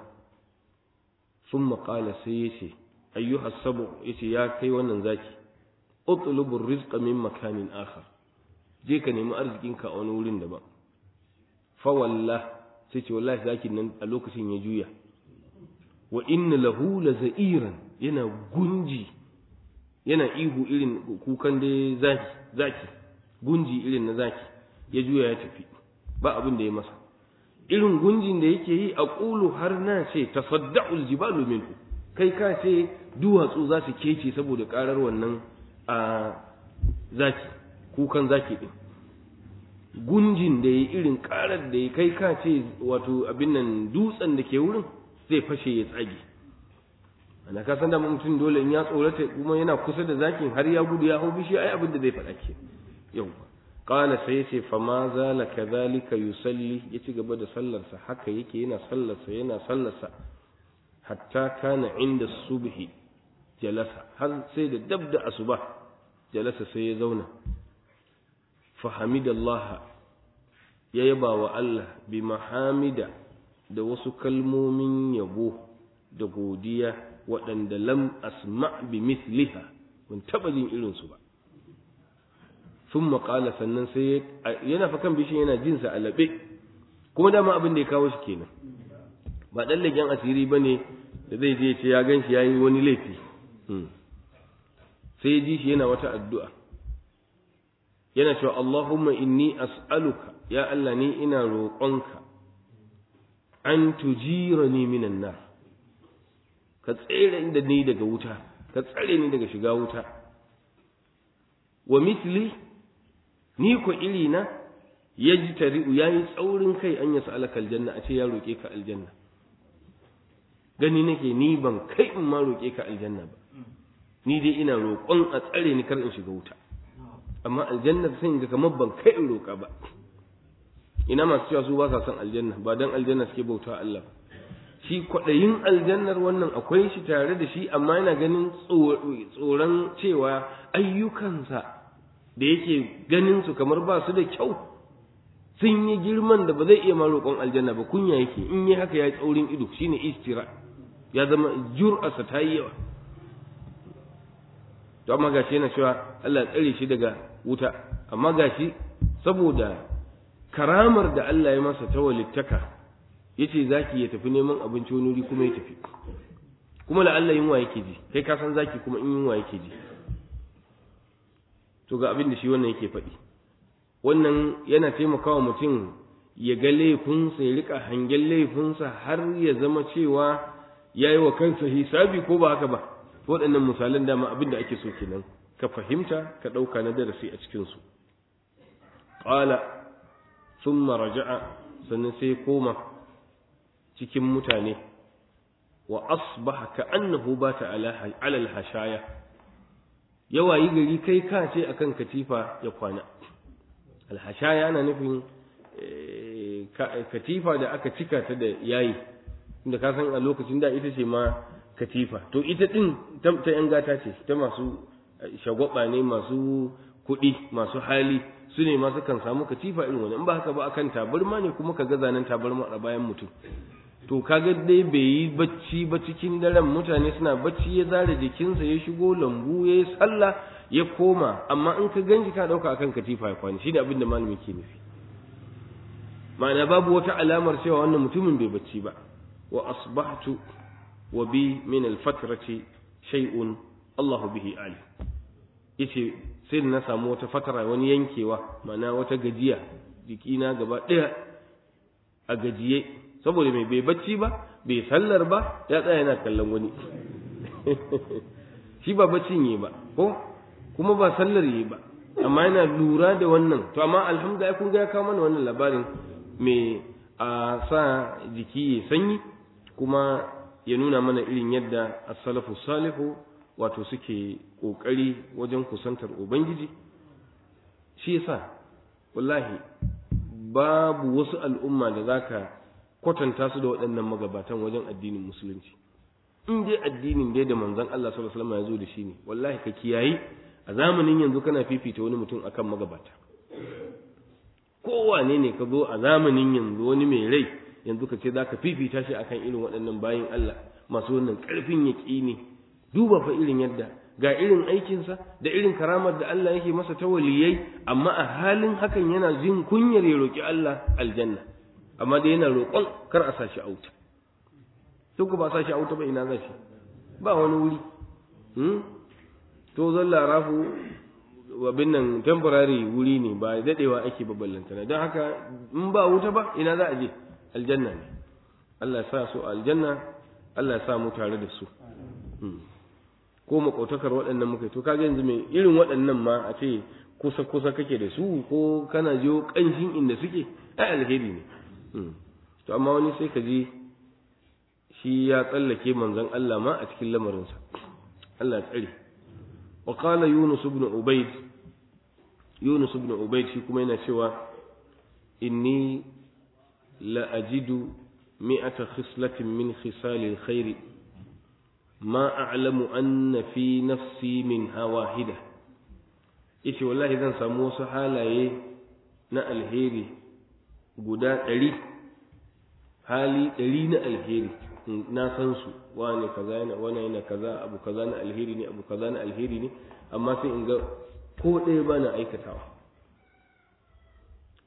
thumma qala sai ya ce ayyuha sabu yace ya kai wannan zaki utlubu rizqa min makanin akhar je ka nemi arzikinka a wani wurin daban fa wallah sai ce wallahi zakin nan a lokacin ya juya wa inna lahu la za'iran yana gunji yana ihu irin kukan da zaki zaki gunji irin na zaki ya juya ya tafi ba abin da ya masa irin gunjin da yake yi a ƙulu har na ce tasadda'ul jibalu minhu kai ka ce duwatsu za su kece saboda karar wannan a zaki kukan zaki din gunjin da ya irin karar da ya kai ka ce wato abin nan dutsen da ke wurin zai fashe ya tsage ana ka san da mutum dole in ya tsorata kuma yana kusa da zakin har ya gudu ya hau bishi ai abin da zai faɗa ke yau qala sai yace fa ma zala kadhalika yusalli ya ci gaba da sallarsa haka yake yana sallarsa yana sallarsa hatta kana inda subhi jalasa har sai da dab da asuba jalasa sai ya zauna fahamidallaha ya yaba wa Allah bi mahamida da wasu kalmomin yabo da godiya waɗanda lam asma bi misliha ban taɓa jin irinsu ba sun maƙala sannan sai yana fa kan bishin yana jinsa a laɓe kuma dama abin da ya kawo shi kenan ba ɗan leken asiri ba ne da zai je ce ya gan shi ya yi wani laifi sai ya ji shi yana wata addu'a yana cewa Allahumma inni as'aluka ya Allah ni ina roƙonka an tujirani minan nar ka tsere da ni daga wuta ka tsare ni daga shiga wuta wa misli ni ko iri na yaji tari'u yayi tsaurin kai an yasa alaka aljanna a ce ya roƙe ka aljanna gani nake ni ban kai in ma roƙe ka aljanna ba ni dai ina roƙon a tsare ni kar in shiga wuta amma aljannar sai ga kamar ban kai in roƙa ba ina masu cewa su ba sa son aljanna ba dan aljanna suke bauta Allah ba shi kwaɗayin aljannar wannan akwai shi tare da shi amma yana ganin tsoron cewa ayyukansa da yake ganin su kamar ba su da kyau sun yi girman da ba zai iya ma roƙon aljanna ba kunya yake in yi haka ya yi tsaurin ido shine istira ya zama jur'arsa ta yi yawa to amma gashi yana cewa Allah ya tsare shi daga wuta amma gashi saboda karamar da Allah ya masa ta walittaka yace zaki ya tafi neman abinci wani wuri kuma ya tafi kuma la Allah yunwa yake ji kai ka san zaki kuma in yunwa yake ji to ga abin da shi wannan yake faɗi wannan yana taimakawa mutum ya ga laifinsa ya rika hangen laifinsa har ya zama cewa ya yi wa kansa hisabi ko ba haka ba waɗannan misalan dama abin da ake so kenan ka fahimta ka ɗauka na darasi a cikinsu ƙala sun raja'a sannan sai koma cikin mutane wa asbaha ka annahu ba ta alal hashaya yawa yi gari kai ka ce akan katifa ya kwana alhashaya ana nufin katifa da aka cika ta da yayi inda ka san a lokacin da ita ce ma katifa to ita din ta yan gata ce ta masu shagwaba ne masu kuɗi masu hali su ne masu kan samu katifa irin wani in ba haka ba akan tabarma ne kuma ka ga zanen tabarma a bayan mutum to kaga dai bai yi bacci ba cikin daren mutane suna bacci ya zare jikinsa ya shigo lambu ya yi sallah ya koma amma in ka ganji ka ɗauka akan katifa ya kwani shi da abin da malami ke nufi ma'ana babu wata alamar cewa wannan mutumin bai bacci ba wa asbahtu wa bi min al-fatrati shay'un Allah bihi ali yace sai na samu wata fatara wani yankewa ma'ana wata gajiya jikina gaba ɗaya a gajiye saboda mai bai bacci ba bai sallar ba ya tsaya yana kallon wani shi ba baccin yi ba ko kuma ba sallar yi ba amma yana lura da wannan to amma alhamdulillah kun ga ya kawo mana wannan labarin mai a sa jiki ya sanyi kuma ya nuna mana irin yadda as-salafu salihu wato suke kokari wajen kusantar ubangiji shi yasa wallahi babu wasu al'umma da zaka kwatanta su da waɗannan magabatan wajen addinin musulunci in dai addinin dai da manzon Allah sallallahu alaihi wasallam ya zo da shi ne wallahi ka kiyayi a zamanin yanzu kana fifita wani mutum akan magabata kowane ne ka zo a zamanin yanzu wani mai rai yanzu ka ce zaka fifita shi akan irin waɗannan bayin Allah masu wannan ƙarfin yaƙini duba fa irin yadda ga irin aikinsa da irin karamar da Allah yake masa ta waliyai amma a halin hakan yana jin kunyar ya roki Allah aljanna amma dai yana roƙon kar a sashi auta sai ku ba sashi auta ba ina za shi ba wani wuri hmm? to zan larafu abin nan temporary wuri ne ba dadewa ake ba ballantana don haka in ba wuta ba ina za a je aljanna ne Allah ya sa su aljanna Allah ya sa mu tare da su ko makautakar waɗannan muka to kaga yanzu mai irin waɗannan ma a ce kusa kusa kake da su ko kana jiyo ƙanshin inda suke ai alheri ne to amma wani sai ka ji shi ya tsallake manzon Allah ma a cikin lamarinsa Allah tsare wa qala yunus ibn ubayd yunus ibn ubayd shi kuma yana cewa inni la ajidu mi'ata khislatin min khisalil khairi ma a'lamu anna fi nafsi minha wahida yace wallahi zan samu wasu halaye na alheri guda ɗari hali ɗari na alheri na san su wane kaza yana wane yana kaza abu kaza na alheri ne abu kaza na alheri ne amma sai in ga ko ɗaya ba na aikatawa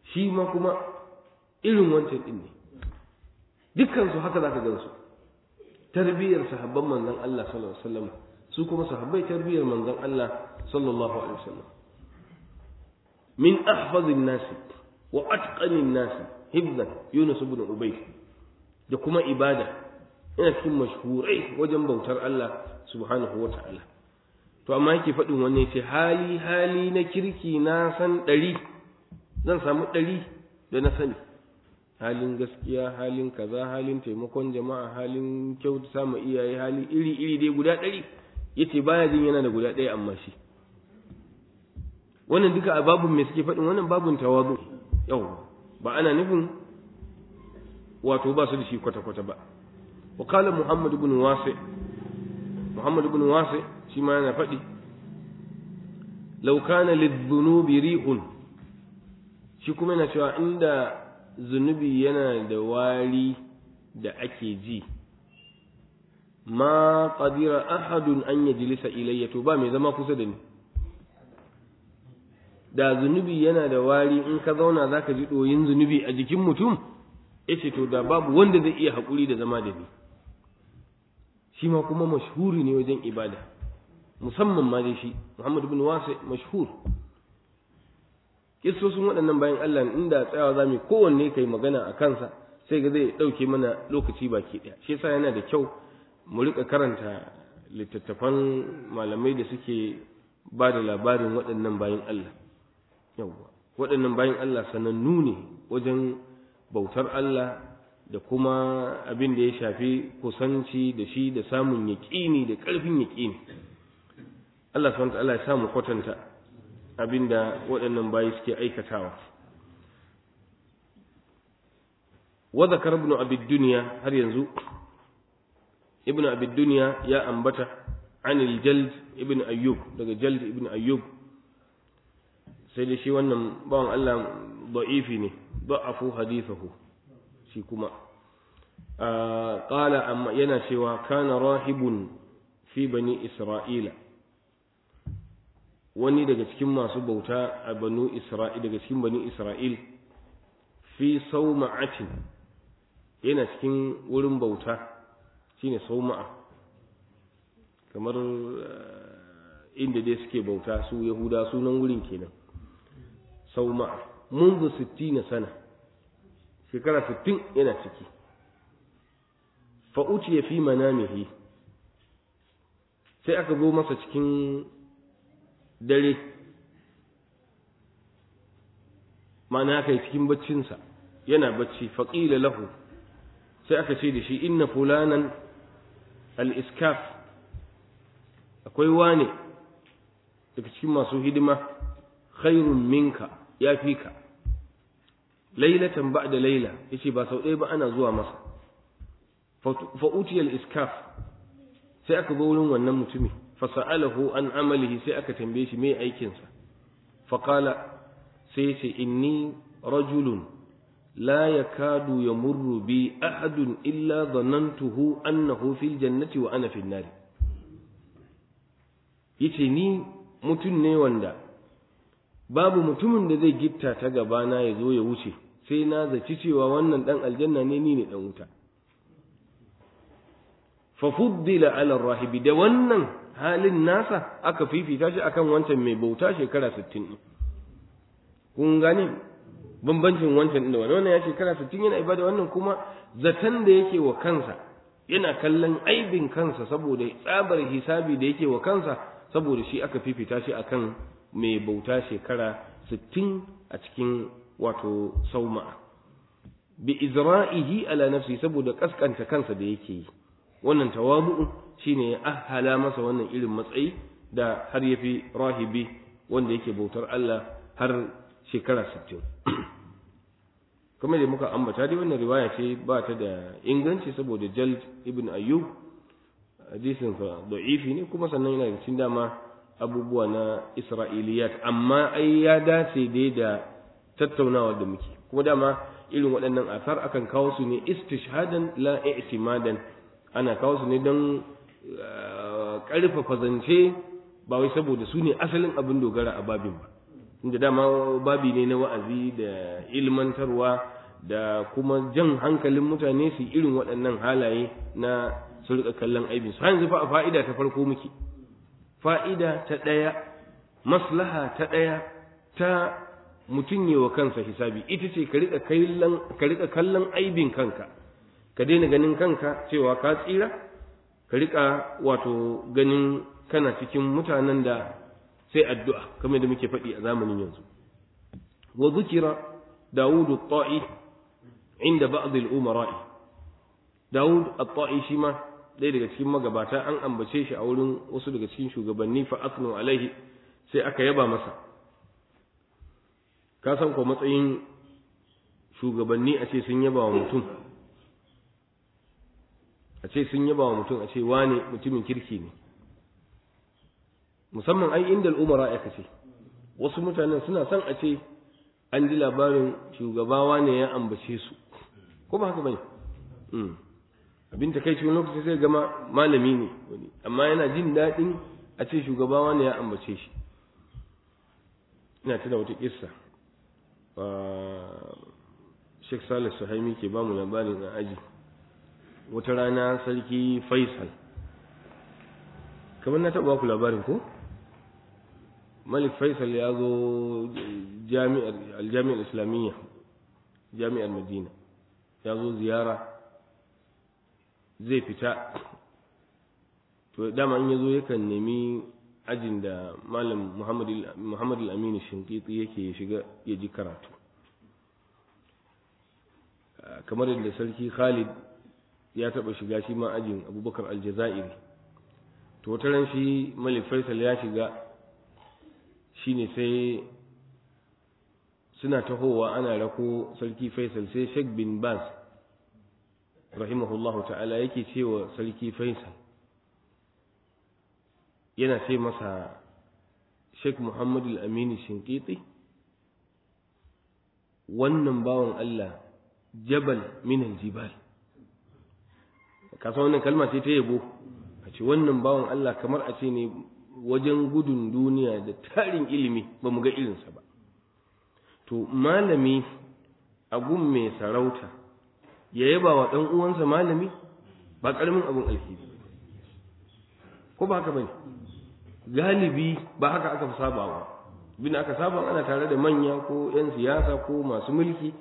shi ma kuma irin wancan din ne dukkan su haka zaka gansu tarbiyyar sahabban manzon Allah sallallahu alaihi wasallam su kuma sahabbai tarbiyyar manzon Allah sallallahu alaihi wasallam min ahfazin nasi wa atqanin nasi hibzan Yunus ibn Ubayd da kuma ibada ina cikin mashhurai wajen bautar Allah subhanahu wa ta'ala to amma yake faɗin wanne ce hali hali na kirki na san ɗari zan samu ɗari da na sani halin gaskiya halin kaza halin taimakon jama'a halin kyautata ma iyaye hali iri iri dai guda ɗari yace baya jin yana da guda ɗaya amma shi wannan duka a babun me suke faɗin wannan babun tawazu yau ba ana nufin wato ba su da shi kwata-kwata ba wa kala muhammad ibn wasi muhammad ibn wasi shi ma yana faɗi law kana lidh-dhunubi rihun shi kuma yana cewa inda zunubi yana da wari da ake ji ma qadira ahadun an yajlisa ilayya to ba mai zama kusa da ni da zunubi yana da wari in ka zauna zaka ji ɗoyin zunubi a jikin mutum yace to da babu wanda zai iya haƙuri da zama da ni shi ma kuma mashhuri ne wajen ibada musamman ma dai shi Muhammad ibn Wasi mashhur kissosin waɗannan bayan Allah inda tsayawa zamu kowanne kai magana a kansa sai ga zai ɗauke mana lokaci baki ɗaya shi yasa yana da kyau mu rika karanta littattafan malamai da suke ba da labarin waɗannan bayan Allah yawwa waɗannan bayan Allah sanannu ne wajen bautar Allah da kuma abin da ya shafi kusanci da shi da samun yaƙini da ƙarfin yaƙini Allah subhanahu Allah ya samu kwatanta abin da waɗannan bayi suke aikatawa wa zakar ibn abi dunya har yanzu ibn abi dunya ya ambata anil jald ibn ayyub daga jald ibn ayyub sai da shi wannan bawan Allah da'ifi ne da'afu hadithahu shi kuma qala amma yana cewa kana rahibun fi bani isra'ila wani daga cikin masu bauta a banu isra'il daga cikin bani isra'il fi sauma'atin yana cikin wurin bauta shine sauma'a kamar inda dai suke bauta su yahuda sunan wurin kenan sauma'a منذ ستين سنة shekara sittin yana ciki fa'uciya fi manamihi sai aka zo masa cikin dare ma'ana aka yi cikin baccinsa yana bacci faƙila lahu sai aka ce da shi inna fulanan al-iskaf akwai wane daga cikin masu hidima khairun minka ya fi ka lailatan ba da laila yace ba sau ɗaya ba ana zuwa masa fa utiyal iskaf sai aka zo wurin wannan mutumi fa sa'alahu an amalihi sai aka tambaye shi me aikin sa fa qala sai yace inni rajulun la yakadu yamurru bi ahadun illa dhanantuhu annahu fil jannati wa ana fil nar yace ni mutum ne wanda babu mutumin da zai gitta ta gabana ya zo ya wuce sai na zaci cewa wannan dan aljanna ne ni ne dan wuta fa fuddila ala rahibi da wannan halin nasa aka fifita shi akan wancan mai bauta shekara 60 kun gane bambancin wancan da wannan wannan ya shekara 60 yana ibada wannan kuma zatan da yake wa kansa yana kallon aibin kansa saboda tsabar hisabi da yake wa kansa saboda shi aka fifita shi akan mai bauta shekara sittin a cikin wato sauma'a bi izra'ihi ala nafsi saboda kaskanta kansa da yake yi wannan tawabu'u shine ya ahala masa wannan irin matsayi da har yafi rahibi wanda yake bautar Allah har shekara sittin. kuma da muka ambata dai wannan riwaya ce ba ta da inganci saboda Jald ibn Ayyub hadisin sa da'ifi ne kuma sannan yana cikin dama abubuwa na Isra'iliyat amma ai ya dace dai da tattaunawa da muke kuma dama irin waɗannan asar akan kawo su ne istishhadan la i'timadan ana kawo su ne don ƙarfafa zance ba wai saboda su ne asalin abin dogara a babin ba inda dama babi ne na wa'azi da ilmantarwa da kuma jan hankalin mutane su irin waɗannan halaye na su rika kallon aibin su yanzu fa a fa'ida ta farko muke fa'ida ta ɗaya maslaha ta ɗaya ta mutum yi wa kansa hisabi ita ce ka rika kallon aibin kanka ka daina ganin kanka cewa ka tsira ka rika wato ganin kana cikin mutanen da sai addu'a kamar da muke faɗi a zamanin yanzu wa zukira dawudu ta'i inda ba'd al-umara'i dawud at-ta'i shi ma ɗaya daga cikin magabata an ambace shi a wurin wasu daga cikin shugabanni fa asnu alaihi sai aka yaba masa ka san ko matsayin shugabanni a ce sun yaba wa mutum a ce sun yaba wa mutum a ce wane mutumin kirki ne musamman ai inda al'umara aka ce wasu mutanen suna son a ce an ji labarin shugabawa ne ya ambace su ko ba haka bane abin ta kai cikin lokaci sai gama malami ne wani amma yana jin daɗin a ce shugabawa ne ya ambace shi ina tuna wata kissa Sheikh Salih Suhaimi ke ba mu labarin a aji wata rana sarki Faisal kamar na taɓa ku labarin ko Malik Faisal ya zo jami'ar aljami'ar islamiyya jami'ar Madina ya zo ziyara zai fita to dama in ya zo yakan nemi ajin da malam Muhammad al-Amin Shinkiti yake shiga ya ji karatu kamar yadda sarki Khalid ya taba shiga shi ma ajin Abubakar al-Jazairi to wata ran shi Malik Faisal ya shiga shine sai suna tahowa ana rako sarki Faisal sai Sheikh bin Baz rahimahullahu ta'ala yake cewa sarki Faisal yana ce masa Sheikh Muhammad al-Amin Shinkiti wannan bawan Allah jabal min al-jibal ka san wannan kalma ce ta yabo a ce wannan bawan Allah kamar a ce ne wajen gudun duniya da tarin ilimi ba mu ga irinsa ba to malami a gun mai sarauta ya yaba wa ɗan uwansa malami ba ƙaramin abin alheri ko ba haka bane galibi ba haka aka fi sabawa bin aka saba ana tare da manya ko 'yan siyasa ko masu mulki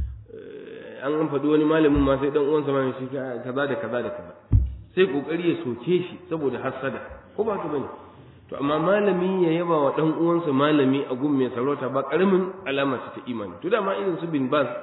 an an faɗi wani malamin ma sai dan uwansa ma shi kaza da kaza da kaza sai kokari ya soke shi saboda hasada ko ba haka bane to amma malami ya yaba wa dan uwansa malami a gun mai sarauta ba karamin alama ce ta imani to dama irin su bin bas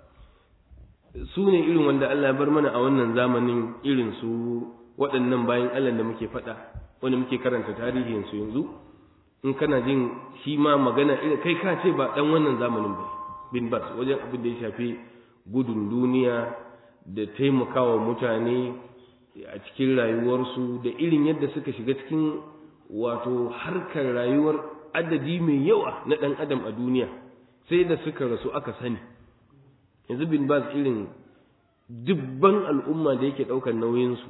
su ne irin wanda Allah ya bar mana a wannan zamanin irin su waɗannan bayan Allah da muke faɗa wanda muke karanta tarihin su yanzu in kana jin shi ma magana irin kai ka ce ba dan wannan zamanin ba bin bas wajen abin da ya shafi gudun duniya da taimakawa mutane a cikin rayuwarsu da irin yadda suka shiga cikin wato harkar rayuwar adadi mai yawa na ɗan adam a duniya sai da suka rasu aka sani yanzu bin bas irin dubban al'umma da yake ɗaukar nauyinsu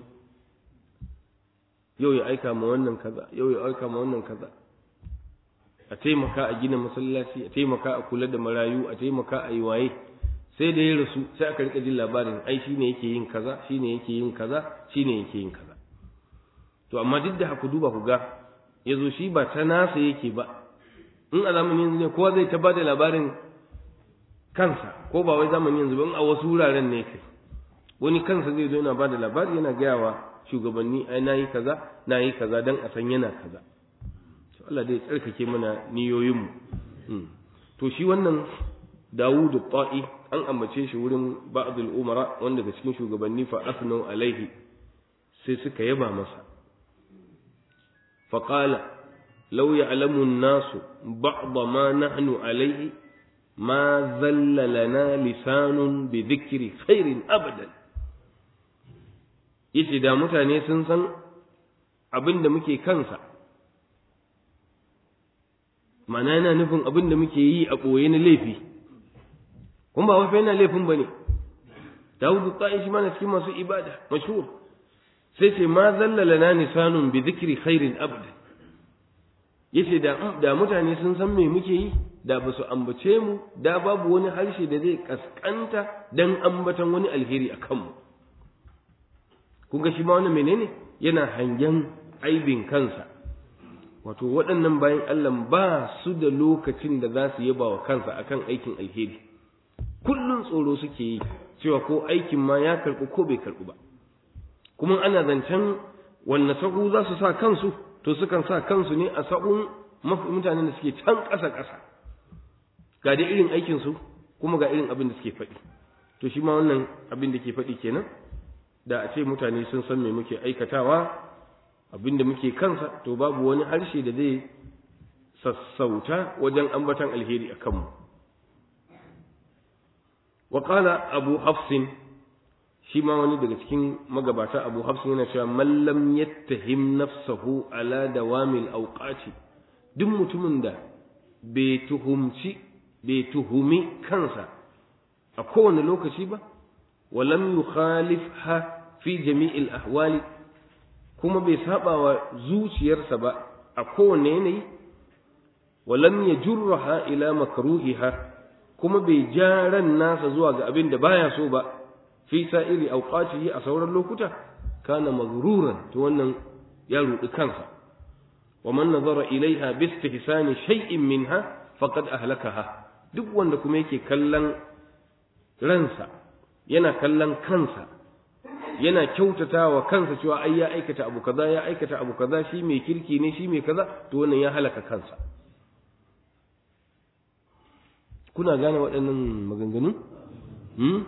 yau ya aika ma wannan kaza yau ya aika ma wannan kaza a taimaka a gina masallaci a taimaka a kula da marayu a taimaka a yi waye sai da ya rasu sai aka rika jin labarin ai shine yake yin kaza shine yake yin kaza shine yake yin kaza to amma duk da haka duba ku ga yazo shi ba ta nasa yake ba in a zamanin yanzu ne kowa zai ta bada labarin kansa ko ba wai zamanin yanzu ba in a wasu wuraren ne kai wani kansa zai zo yana bada labari yana gaya wa shugabanni ai nayi kaza nayi kaza dan a san yana kaza to Allah dai tsarkake mana niyoyinmu to shi wannan Dawud ta'i an ambace shi wurin ba'd al-umara wanda daga cikin shugabanni fa asnau alaihi sai suka yaba masa fa qala law ya'lamu an-nasu ba'd ma nahnu alaihi ma zalla lana lisanun bi dhikri khairin abadan yace da mutane sun san abin da muke kansa mana yana nufin abin da muke yi a ɓoye na laifi kun ba wafa yana laifin ba ne dawudu ta'i shi mana cikin masu ibada mashhur sai ce ma zallala na bi dhikri khairin abada yace da da mutane sun san me muke yi da ba su ambace mu da babu wani harshe da zai kaskanta dan ambatan wani alheri a kanmu kun ga shi ma wannan menene yana hangen aibin kansa wato waɗannan bayan Allah ba su da lokacin da za su yaba wa kansa akan aikin alheri kullum tsoro suke yi cewa ko aikin ma ya karɓi ko bai karɓi ba kuma ana zancen wanne sahu za su sa kansu to sukan sa kansu ne a sahun mutanen da suke can ƙasa ƙasa ga da irin aikinsu kuma ga irin abin da suke faɗi to shi ma wannan abin da ke faɗi kenan da a ce mutane sun san me muke aikatawa abin da muke kansa to babu wani harshe da zai sassauta wajen ambatan alheri a kanmu wa qala abu hafsin shi ma wani daga cikin magabata abu hafsin yana cewa man lam yattahim nafsahu ala dawamil awqati duk mutumin da bai tuhumci bai tuhumi kansa a kowane lokaci ba wa lam yukhalifha fi jami'il ahwali kuma bai saba wa zuciyarsa ba a kowane yanayi wa lam yajurraha ila makruhiha kuma bai ja ran nasa zuwa ga abin da baya so ba fi sa'iri awqatihi a sauran lokuta kana maghruran to wannan ya rudi kansa wa man nazara ilaiha bi istihsani shay'in minha faqad ahlakaha duk wanda kuma yake kallon ransa yana kallon kansa yana kyautata wa kansa cewa ai ya aikata abu kaza ya aikata abu kaza shi mai kirki ne shi mai kaza to wannan ya halaka kansa kuna gane waɗannan maganganu hmm?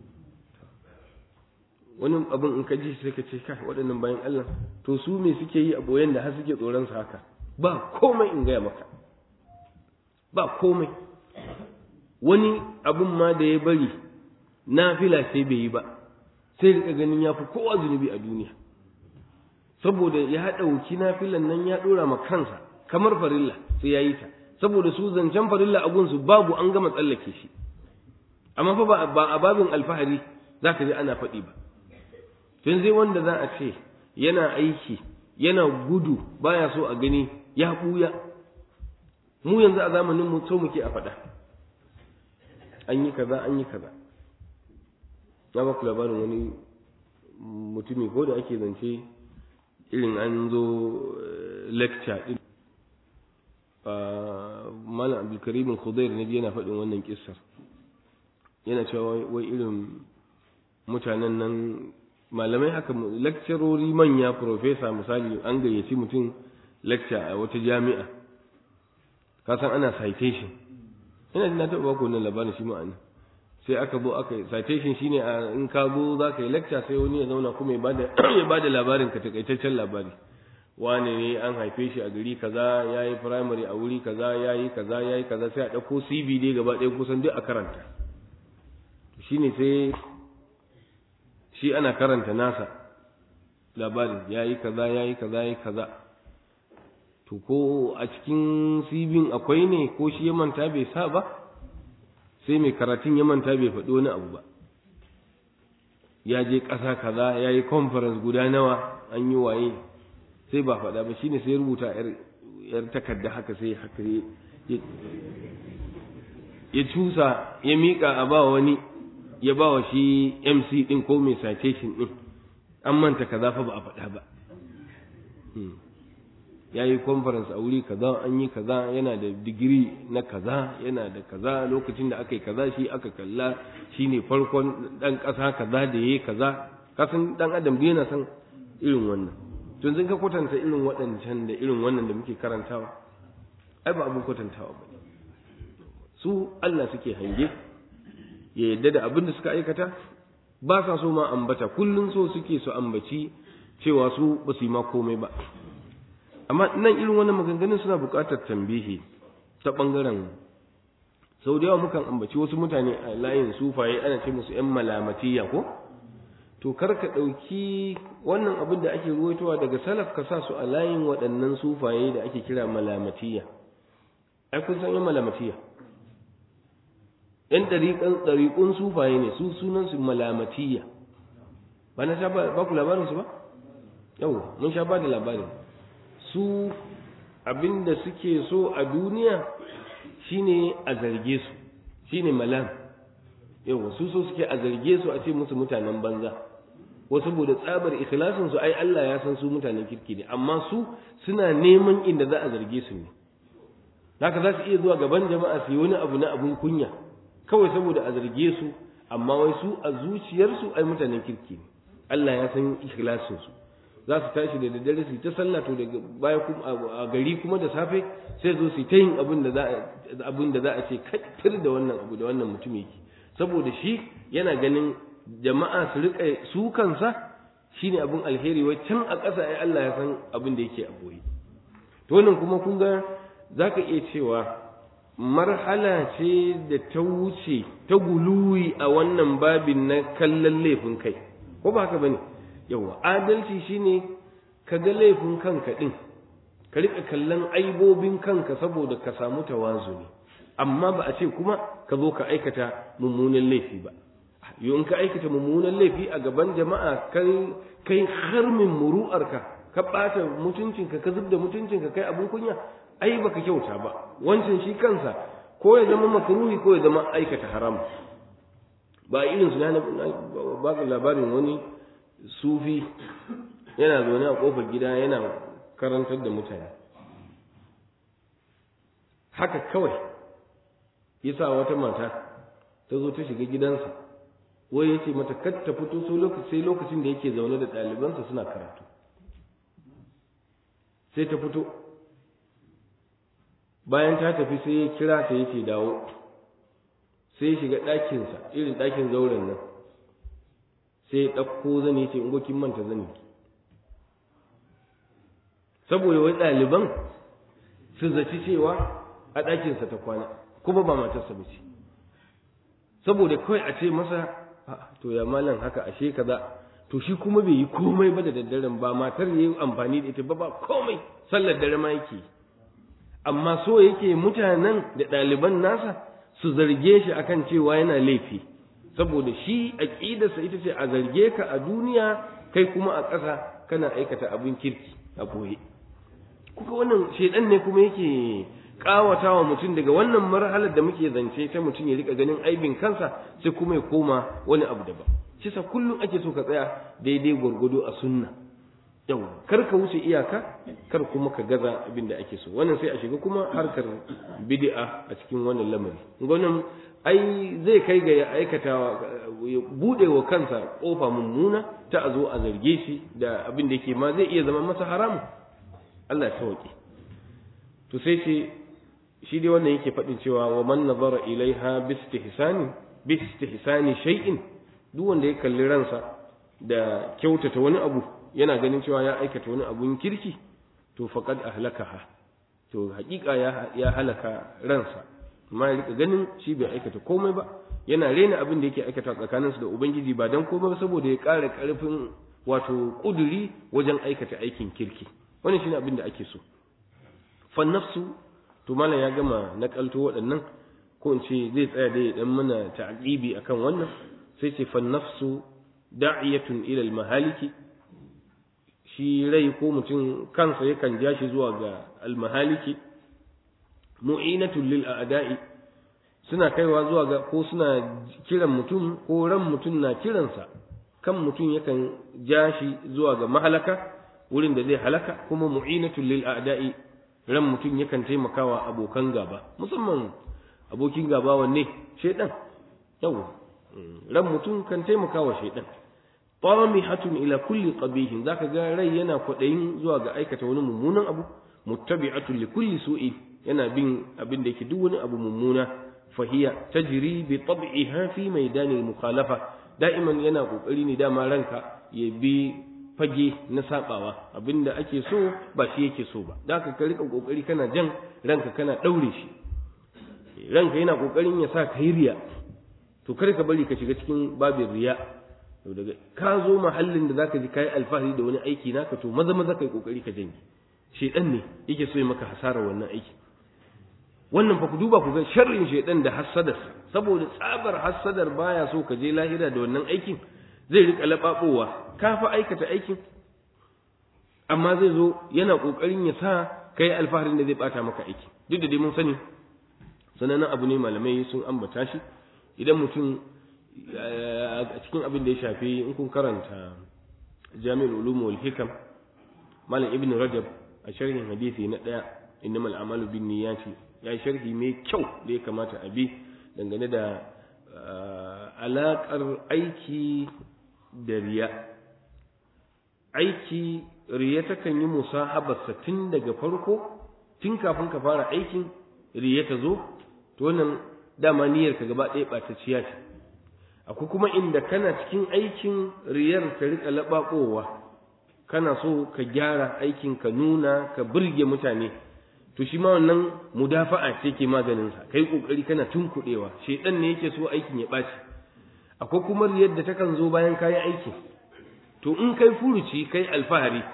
wani abin in ka ji sai ka ce kai waɗannan bayan Allah to su me suke yi a boyen da har suke tsoron sa haka ba komai in gaya maka ba komai wani abin ma da ya bari nafila sai bai yi ba sai rika ganin ya fi kowa zunubi a duniya saboda ya ɗauki nafilan nan ya ɗora ma kansa kamar farilla sai ya yi ta saboda su zancen farilla a gunsu babu an gama tsallake shi amma fa ba a babin alfahari za ka ji ana faɗi ba tun zai wanda za a ce yana aiki yana gudu baya so a gani ya ɓuya mu yanzu a zamanin mu so muke a faɗa an yi kaza an yi kaza na ba ku labarin wani mutumi ko da ake zance irin an zo lecture din malam abdulkarim khudair ne yana faɗin wannan kissar yana cewa wai irin mutanen nan malamai haka lecturori manya professor misali an gayyaci mutum lecture a wata jami'a kasan ana citation ina jin na taɓa ba ku wannan labarin shi ma'ana sai aka zo aka yi citation shine a in ka zo za ka yi lecture sai wani ya zauna kuma ya bada labarin ka takaitaccen labari wane ne an haife shi a gari kaza ya yi primary a wuri kaza ya yi kaza ya yi kaza sai a ɗauko cv dai gaba ɗaya kusan duk a karanta shine sai shi ana karanta nasa labarin ya yi kaza ya yi kaza ya yi kaza to ko a cikin cv akwai ne ko shi ya manta bai sa ba sai mai karatun ya manta bai faɗi wani abu ba ya je ƙasa kaza ya yi conference guda nawa an yi waye sai ba faɗa ba shine sai rubuta yar takarda haka sai haka ya cusa ya miƙa a ba wani ya ba wa shi mc ɗin ko mai citation ɗin an manta kaza fa ba a faɗa ba ya yi conference a wuri kaza an yi kaza yana da digiri na kaza yana da kaza lokacin da aka yi kaza shi aka kalla shi ne farkon ɗan ƙasa kaza da ya yi kaza kasan ɗan adam da yana san irin wannan tun zan ka kwatanta irin waɗancan da irin wannan da muke karantawa ai ba abin kwatantawa ba su Allah suke hange ya yadda da abin da suka aikata ba sa so ma ambata kullum so suke su ambaci cewa su ba su yi ma komai ba amma nan irin wannan maganganun suna buƙatar tambihi ta ɓangaren sau da yawa mukan ambaci wasu mutane a layin sufaye ana ce musu ‘yan malamatiya ko to kar ka ɗauki wannan abin da ake ruwaitowa daga salaf ka sa su a layin waɗannan sufaye da ake kira malamatiya ai kun san ‘yan malamatiya ‘yan ɗariƙun sufaye ne su sunansu malamatiya ba na sha ba ku labarinsu ba yau mun sha ba da labarin su abinda suke so a duniya shine a zarge su shine malam yawa su so suke a zarge su a ce musu mutanen banza wasu saboda tsabar ikhlasin su ai Allah ya san su mutanen kirki ne amma su suna neman inda za a zarge su ne haka za su iya zuwa gaban jama'a su yi wani abu na abun kunya kawai saboda a zarge su amma wai su a zuciyarsu ai mutanen kirki ne Allah ya san ikhlasin su za su tashi da daddare su ta sallah to daga baya kuma a gari kuma da safe sai zo su ta yin abin da za abin da za a ce kattir da wannan abu da wannan mutum yake saboda shi yana ganin jama'a su rika su kansa shine abin alheri wai can a ƙasa ai Allah ya san abin da yake a boye to wannan kuma kun ga zaka iya cewa marhala ce da ta wuce ta guluwi a wannan babin na kallon laifin kai ko ba haka bane yawa adalci shine ka ga laifin kanka din ka rika kallon aibobin kanka saboda ka samu tawazuni amma ba a ce kuma ka zo ka aikata mummunan laifi ba yau in ka aikata mummunan laifi a gaban jama'a kai kai harmin muru'arka ka ɓata mutuncinka ka zub da mutuncinka kai abin kunya ai baka kyauta ba wancan shi kansa ko ya zama makruhi ko ya zama aikata haram ba irin su na ba labarin wani sufi yana zaune a kofar gida yana karantar da mutane haka kawai yasa wata mata ta zo ta shiga gidansa wai ya ce mata kar ta fito sai lokacin da yake zaune da ɗalibansa suna karatu sai ta fito bayan ta tafi sai ya kira ta yake dawo sai ya shiga ɗakinsa irin ɗakin zauren nan sai ya ɗauko zani ce in manta zani saboda wai ɗaliban su zaci cewa a ɗakinsa ta kwana kuma ba matarsa ba ce saboda kawai a ce masa to ya malam haka ashe kaza to shi kuma bai yi komai ba da daddaren ba matar ya yi amfani da ita ba ba komai sallar dare ma yake amma so yake mutanen da ɗaliban nasa su zarge shi akan cewa yana laifi saboda shi aƙidarsa ita ce a zarge ka a duniya kai kuma a ƙasa kana aikata abin kirki a boye kuka wannan shedan ne kuma yake kawata wa mutum daga wannan marhalar da muke zance ta mutum ya rika ganin aibin kansa sai kuma ya koma wani abu daban shi sa kullum ake so ka tsaya daidai gwargwado a sunna yau kar ka wuce iyaka kar kuma ka gaza abin da ake so wannan sai a shiga kuma harkar bid'a a cikin wannan lamari gwanin ai zai kai ga ya aikata ya bude wa kansa kofa mummuna ta a zo a zarge shi da abin da yake ma zai iya zama masa haramu Allah ya sauke to sai ce shi dai wannan yake faɗin cewa wa man nazara ilaiha bi istihsani bi istihsani shay'in duk wanda ya kalli ransa da kyautata wani abu yana ganin cewa ya aikata wani abun kirki to faqad ahlakaha to haƙiƙa ya ya halaka ransa amma ya rika ganin shi bai aikata komai ba yana rena abin da yake aikata tsakaninsu da ubangiji ba dan komai ba saboda ya ƙara ƙarfin wato ƙuduri wajen aikata aikin kirki wannan shine abin da ake so fa nafsu to malam ya gama nakalto waɗannan ko in ce zai tsaya dai dan mana ta'qibi akan wannan sai ce fa nafsu da'iyatun ila al-mahaliki shi rai ko mutum kansa yakan ja shi zuwa ga al-mahaliki mu'inatun lil a'da'i suna kaiwa zuwa ga ko suna kiran mutum ko ran mutum na kiransa kan mutum yakan ja shi zuwa ga mahalaka wurin da zai halaka kuma mu'inatun lil a'da'i ran mutum yakan taimakawa abokan gaba musamman abokin gaba wanne shaidan yawa ran mutum kan taimakawa shaidan tamihatun ila kulli qabihin zaka ga rai yana kwadayin zuwa ga aikata wani mummunan abu muttabi'atun li kulli su'i yana bin abin da yake duk wani abu mummuna fahiya tajri bi tab'iha fi maidanil mukhalafa da'iman yana kokari ne dama ranka ya bi fage na sabawa abinda ake so ba shi yake so ba da ka rika kokari kana jan ranka kana daure shi ranka yana kokarin ya sa ka yi riya to kar ka bari ka shiga cikin babin riya to daga ka zo mahallin da zaka ji kai alfahari da wani aiki naka to maza maza kai kokari ka janye shedan ne yake so ya maka hasara wannan aiki wannan fa ku duba ku ga sharrin shedan da hasadar saboda tsabar hasadar baya so ka je lahira da wannan aikin zai rika laɓaɓowa ka fa aikata aikin amma zai zo yana ƙoƙarin ya sa ka yi alfaharin da zai ɓata maka aiki duk da dai mun sani sanannen abu ne malamai sun ambata shi idan mutum a cikin abin da ya shafi in kun karanta jami'ul ulum wal hikam malam ibn rajab a sharhin hadisi na daya innamal a'malu bin niyyati ya sharhi mai kyau da ya kamata a bi dangane da alaƙar aiki da riya aiki riya takan yi musahabarsa tun daga farko tun kafin ka fara aikin riya ta zo to wannan dama niyyar ka gaba ɗaya ɓatacciya ce akwai kuma inda kana cikin aikin riyar ta rika laɓaɓowa kana so ka gyara aikin ka nuna ka burge mutane to shi ma wannan mudafa'a ce ke maganin sa kai kokari kana tunkuɗewa shedan ne yake so aikin ya ɓaci akwai kuma riyar da takan zo bayan kayi aiki to in kai furuci kai alfahari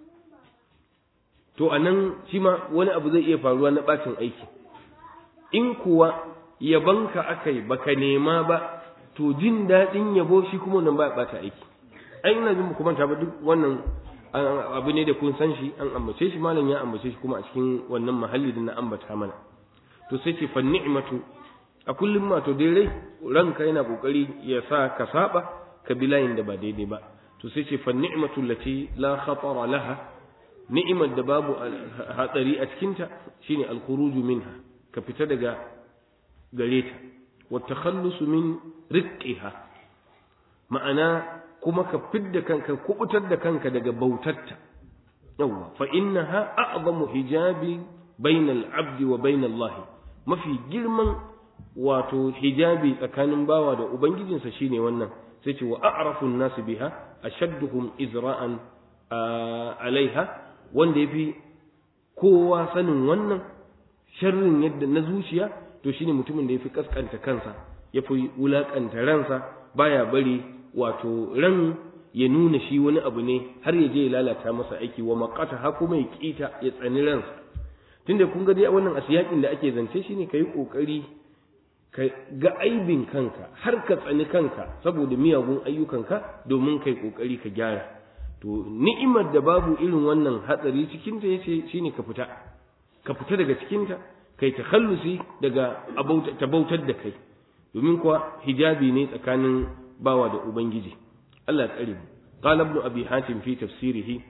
to anan shi ma wani abu zai iya faruwa na ɓacin aiki in kuwa yabanka aka yi baka nema ba to jin daɗin yabo shi kuma nan ba ɓata aiki ai ina jin kuma ta ba duk wannan abu ne da kun san shi an ambace shi malam ya ambace shi kuma a cikin wannan mahalli da na ambata mana to sai ce fa ni'matu a kullum ma to dai rai ranka yana kokari ya sa ka saba ka bi layin da ba daidai ba to sai ce fa ni'matu lati la khatara laha ni'imar da babu hatsari a cikinta shine al-khuruju minha ka fita daga gare ta wa takhallusu min riqiha ma'ana kuma ka fidda kanka kubutar da kanka daga bautarta yawa fa innaha a'zamu hijabi bainal abdi wa bainal Allah mafi girman wato hijabi tsakanin bawa da ubangijinsa shine wannan sai ce wa a'rafu an-nas biha ashadduhum izra'an alaiha wanda yafi kowa sanin wannan sharrin yadda na zuciya to shine mutumin da yafi kaskanta kansa yafi wulakanta ransa baya bari wato ran ya nuna shi wani abu ne har ya je ya lalata masa aiki wa maqata ha kuma ya kita ya tsani ransa tunda kun ga dai wannan asiyakin da ake zance shine kai kokari ka ga aibin kanka har ka tsani kanka saboda miyagun ayyukanka domin kai kokari ka gyara to ni'imar da babu irin wannan hatsari cikin ta yace shine ka fita ka fita daga cikin ta kai takhallusi daga tabautar da kai domin kuwa hijabi ne tsakanin bawa da ubangiji Allah ya tsare mu qala ibn abi hatim fi tafsirihi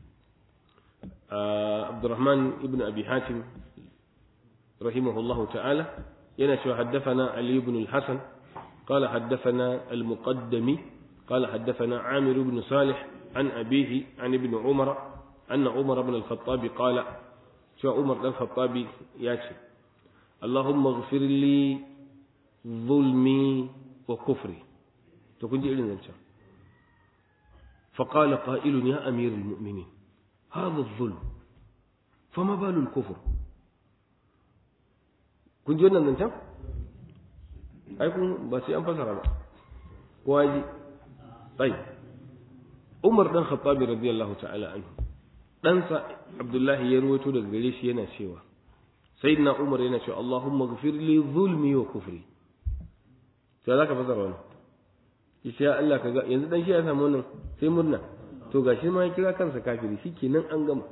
Abdurrahman ibn abi hatim rahimahullahu ta'ala yana cewa haddathana Ali ibn al-Hasan قال حدثنا المقدمي قال حدثنا عامر بن صالح عن أبيه عن ابن عمر أن عمر بن الخطاب قال شو عمر بن الخطاب ياتي اللهم اغفر لي ظلمي وكفري تكون دي إلنا فقال قائل يا أمير المؤمنين هذا الظلم فما بال الكفر kun ji wannan zancen? ai kun ba sai an fasara ba kowa ji tsayi umar dan khattabi radiyallahu ta'ala anhu ɗansa abdullahi ya ruwaito daga gare shi yana cewa sayyidina umar yana cewa allahumma ghfir li zulmi wa kufri sai zaka fasara wannan yace ya Allah kaga yanzu dan shi ya samu wannan sai murna to gashi ma ya kira kansa kafiri shikenan an gama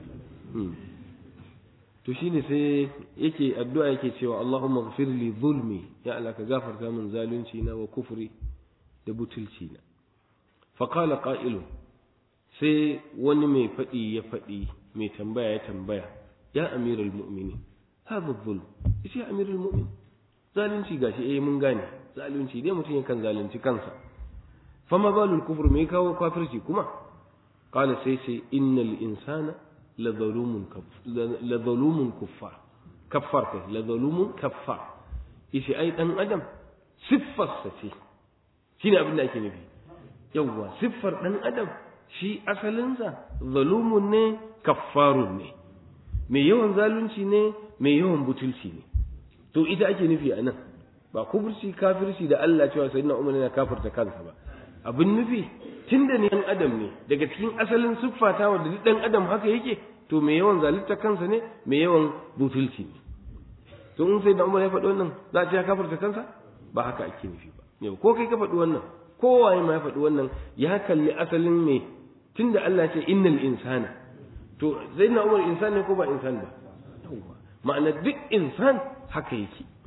to shine sai yake addu'a yake cewa Allahumma ghfir li zulmi ya Allah ka gafarta min zalunci na wa kufri da butulci na fa qala qa'ilun sai wani mai fadi ya fadi mai tambaya ya tambaya ya amirul mu'minin hadha zulm yace ya amirul mu'min zalunci gashi eh mun gane zalunci dai mutum yakan zalunci kansa fama balul kufur me kawo kafirci kuma qala sai sai innal insana la zalumun la zalumun kuffar kaffar kai la zalumun kaffar yace ai dan adam siffar sa ce shine abin da ake nufi yawwa siffar dan adam shi asalinsa zalumun ne kaffarun ne mai yawan zalunci ne mai yawan butulci ne to ita ake nufi a nan ba kufurci kafirci da Allah cewa sayyidina Umar yana kafirta kansa ba abin nufi tunda ne dan adam ne daga cikin asalin siffata wanda duk dan adam haka yake to mai yawan zalunta kansa ne mai yawan butulci ne to in sayyidina Umar ya faɗi wannan za a ce ya kafirta kansa ba haka ake nufi ba yau ko kai ka faɗi wannan kowaye ma ya faɗi wannan ya kalli asalin me tunda Allah ce innal insana to sayyidina Umar insan ne ko ba insan ba ma'ana duk insan haka yake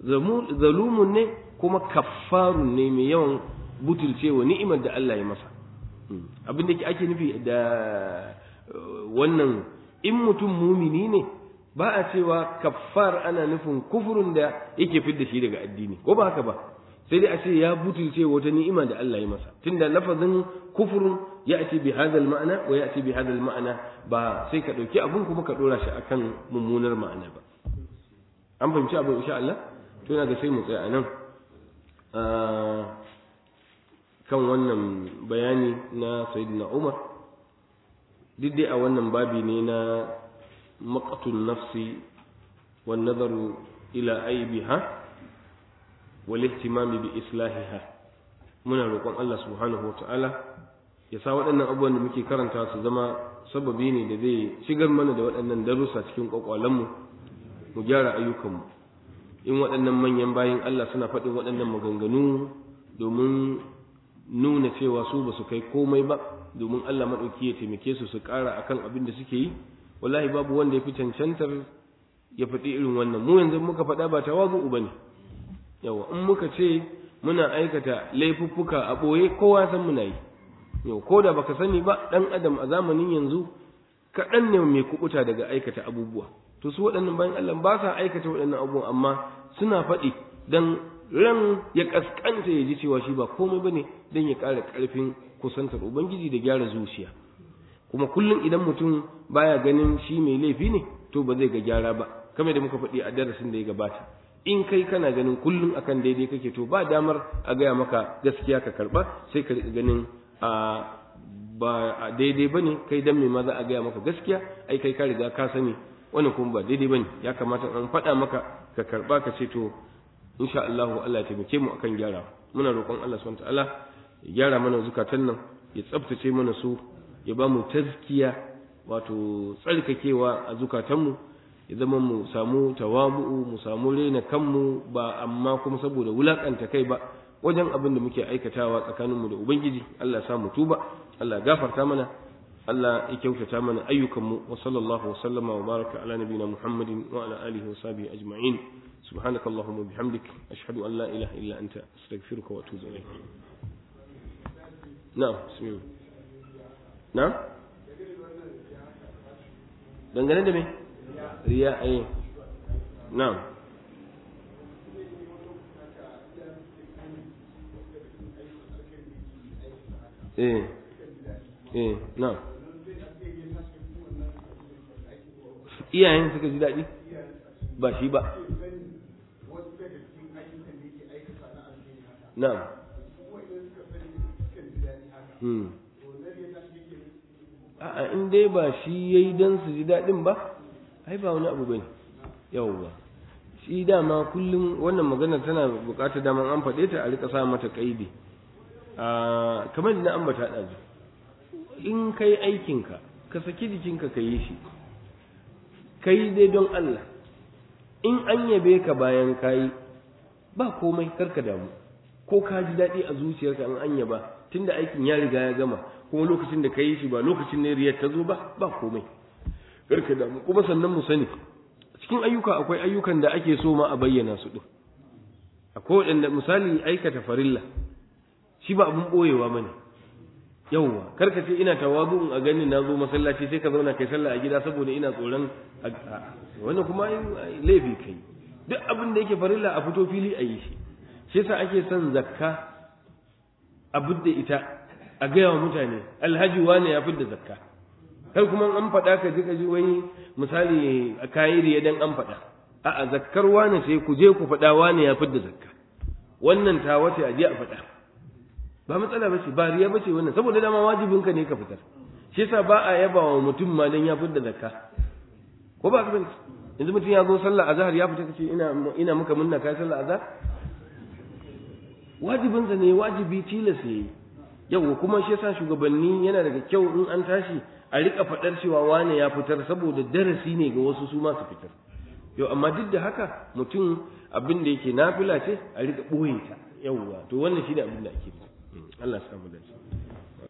zalumun ne kuma kaffarun ne mai yawan butulcewa ni'imar da Allah ya masa abin da ake nufi da wannan in mutum mumini ne ba a cewa kaffar ana nufin kufurin da yake fidda shi daga addini ko ba haka ba sai dai a ce ya butulce wata ni'ima da Allah ya masa tunda lafazin kufurun ya ati bi hadal ma'ana wa ya ati bi hadal ma'ana ba sai ka dauki abun kuma ka dora shi akan mummunar ma'ana ba an fahimci abin insha Allah to ina ga sai mu tsaya anan kan wannan bayani na sayyidina Umar duk dai a wannan babi ne na maqtun nafsi wan nazaru ila aibiha wal ihtimam bi islahiha muna roƙon Allah subhanahu wataala ya sa waɗannan abubuwan da muke karanta su zama sababi ne da zai shigar mana da waɗannan darussa cikin kwakwalenmu mu gyara ayyukanmu in waɗannan manyan bayin Allah suna faɗin waɗannan maganganu domin nuna cewa su ba su kai komai ba domin Allah maɗauki ya taimake su su ƙara akan abin da suke yi wallahi babu wanda ya fi cancantar ya faɗi irin wannan mu yanzu muka faɗa ba tawazu ba ne yawa in muka ce muna aikata laifuffuka a ɓoye kowa san muna yi yau ko da baka sani ba ɗan adam a zamanin yanzu kaɗan ne mai kuɓuta daga aikata abubuwa to su waɗannan bayan Allah ba sa aikata waɗannan abubuwan amma suna faɗi dan ran ya kaskanta ya ji cewa shi ba komai bane dan ya ƙara ƙarfin kusantar ubangiji da gyara zuciya kuma kullum idan mutum baya ganin shi mai laifi ne to ba zai ga gyara ba kamar da muka faɗi a darasin da ya gabata in kai kana ganin kullum akan daidai kake to ba damar a gaya maka gaskiya ka karba sai ka ganin a ba daidai bane kai dan me ma za a gaya maka gaskiya ai kai ka riga ka sani wannan kuma ba daidai bane ya kamata an faɗa maka ka karba ka ce to insha Allah Allah ya taimake mu akan gyara muna roƙon Allah subhanahu ta'ala ya gyara mana zukatan nan ya tsaftace mana su ya ba mu tazkiya wato tsarkakewa a zukatanmu ya zama mu samu tawamu'u mu samu rena kanmu ba amma kuma saboda wulakanta kai ba wajen abin da muke aikatawa tsakaninmu da ubangiji Allah ya sa mu tuba Allah ya gafarta mana Allah ya kyautata mana ayyukanmu wa sallallahu wa sallama wa baraka ala nabiyina Muhammadin wa ala alihi wa sahbihi ajma'in سبحانك اللهم وبحمدك أشهد أن لا إله إلا أنت أستغفرك وأتوب إليك نعم بسم الله نعم dangane da me riya ai na'am eh eh na'am iyayen suka ji daɗi ba shi ba na'am hmm a'a in dai ba shi yayi dan su ji daɗin ba ai ba wani abu bane yawwa shi dama kullum wannan magana tana buƙatar daman an faɗe ta a rika sa mata kaidi a kamar da ambata ɗazu in kai aikinka ka saki jikinka ka yi shi kai dai don Allah in an yabe ka bayan kayi ba komai karka damu ko ka ji daɗi a zuciyarka in an yaba tunda aikin ya riga ya gama kuma lokacin da ka yi shi ba lokacin ne riyar ta zo ba ba komai karka damu kuma sannan mu sani cikin ayyuka akwai ayyukan da ake so ma a bayyana su din akwai waɗanda misali aikata farilla shi ba abun ɓoyewa bane yawwa karka ce ina tawazu a gani na zo masallaci sai ka zauna kai sallah a gida saboda ina tsoron wannan kuma laifi kai duk abin da yake farilla a fito fili a yi shi shi yasa ake son zakka a budda ita a gaya wa mutane alhaji wane ya fidda zakka kai kuma an faɗa ka ji ka ji wani misali a kayi riya dan an faɗa a'a zakkar wane sai ku je ku faɗa wane ya fidda zakka wannan ta wace a je a faɗa ba matsala bace ba riya bace wannan saboda dama wajibinka ne ka fitar shi yasa ba a yaba wa mutum ma dan ya fidda zakka ko ba ka yanzu mutum ya zo sallah azhar ya fita kace ina ina muka munna kai sallah azhar wajibinsa ne wajibi tilas yayi yau kuma shi yasa shugabanni yana daga kyau in an tashi a rika faɗar cewa wane ya fitar saboda darasi ne ga wasu su ma su fitar yau amma duk da haka mutum abin da yake nafila ce a rika ɓoye ta yauwa to wannan shi ne abin da ake Allah ya samu dace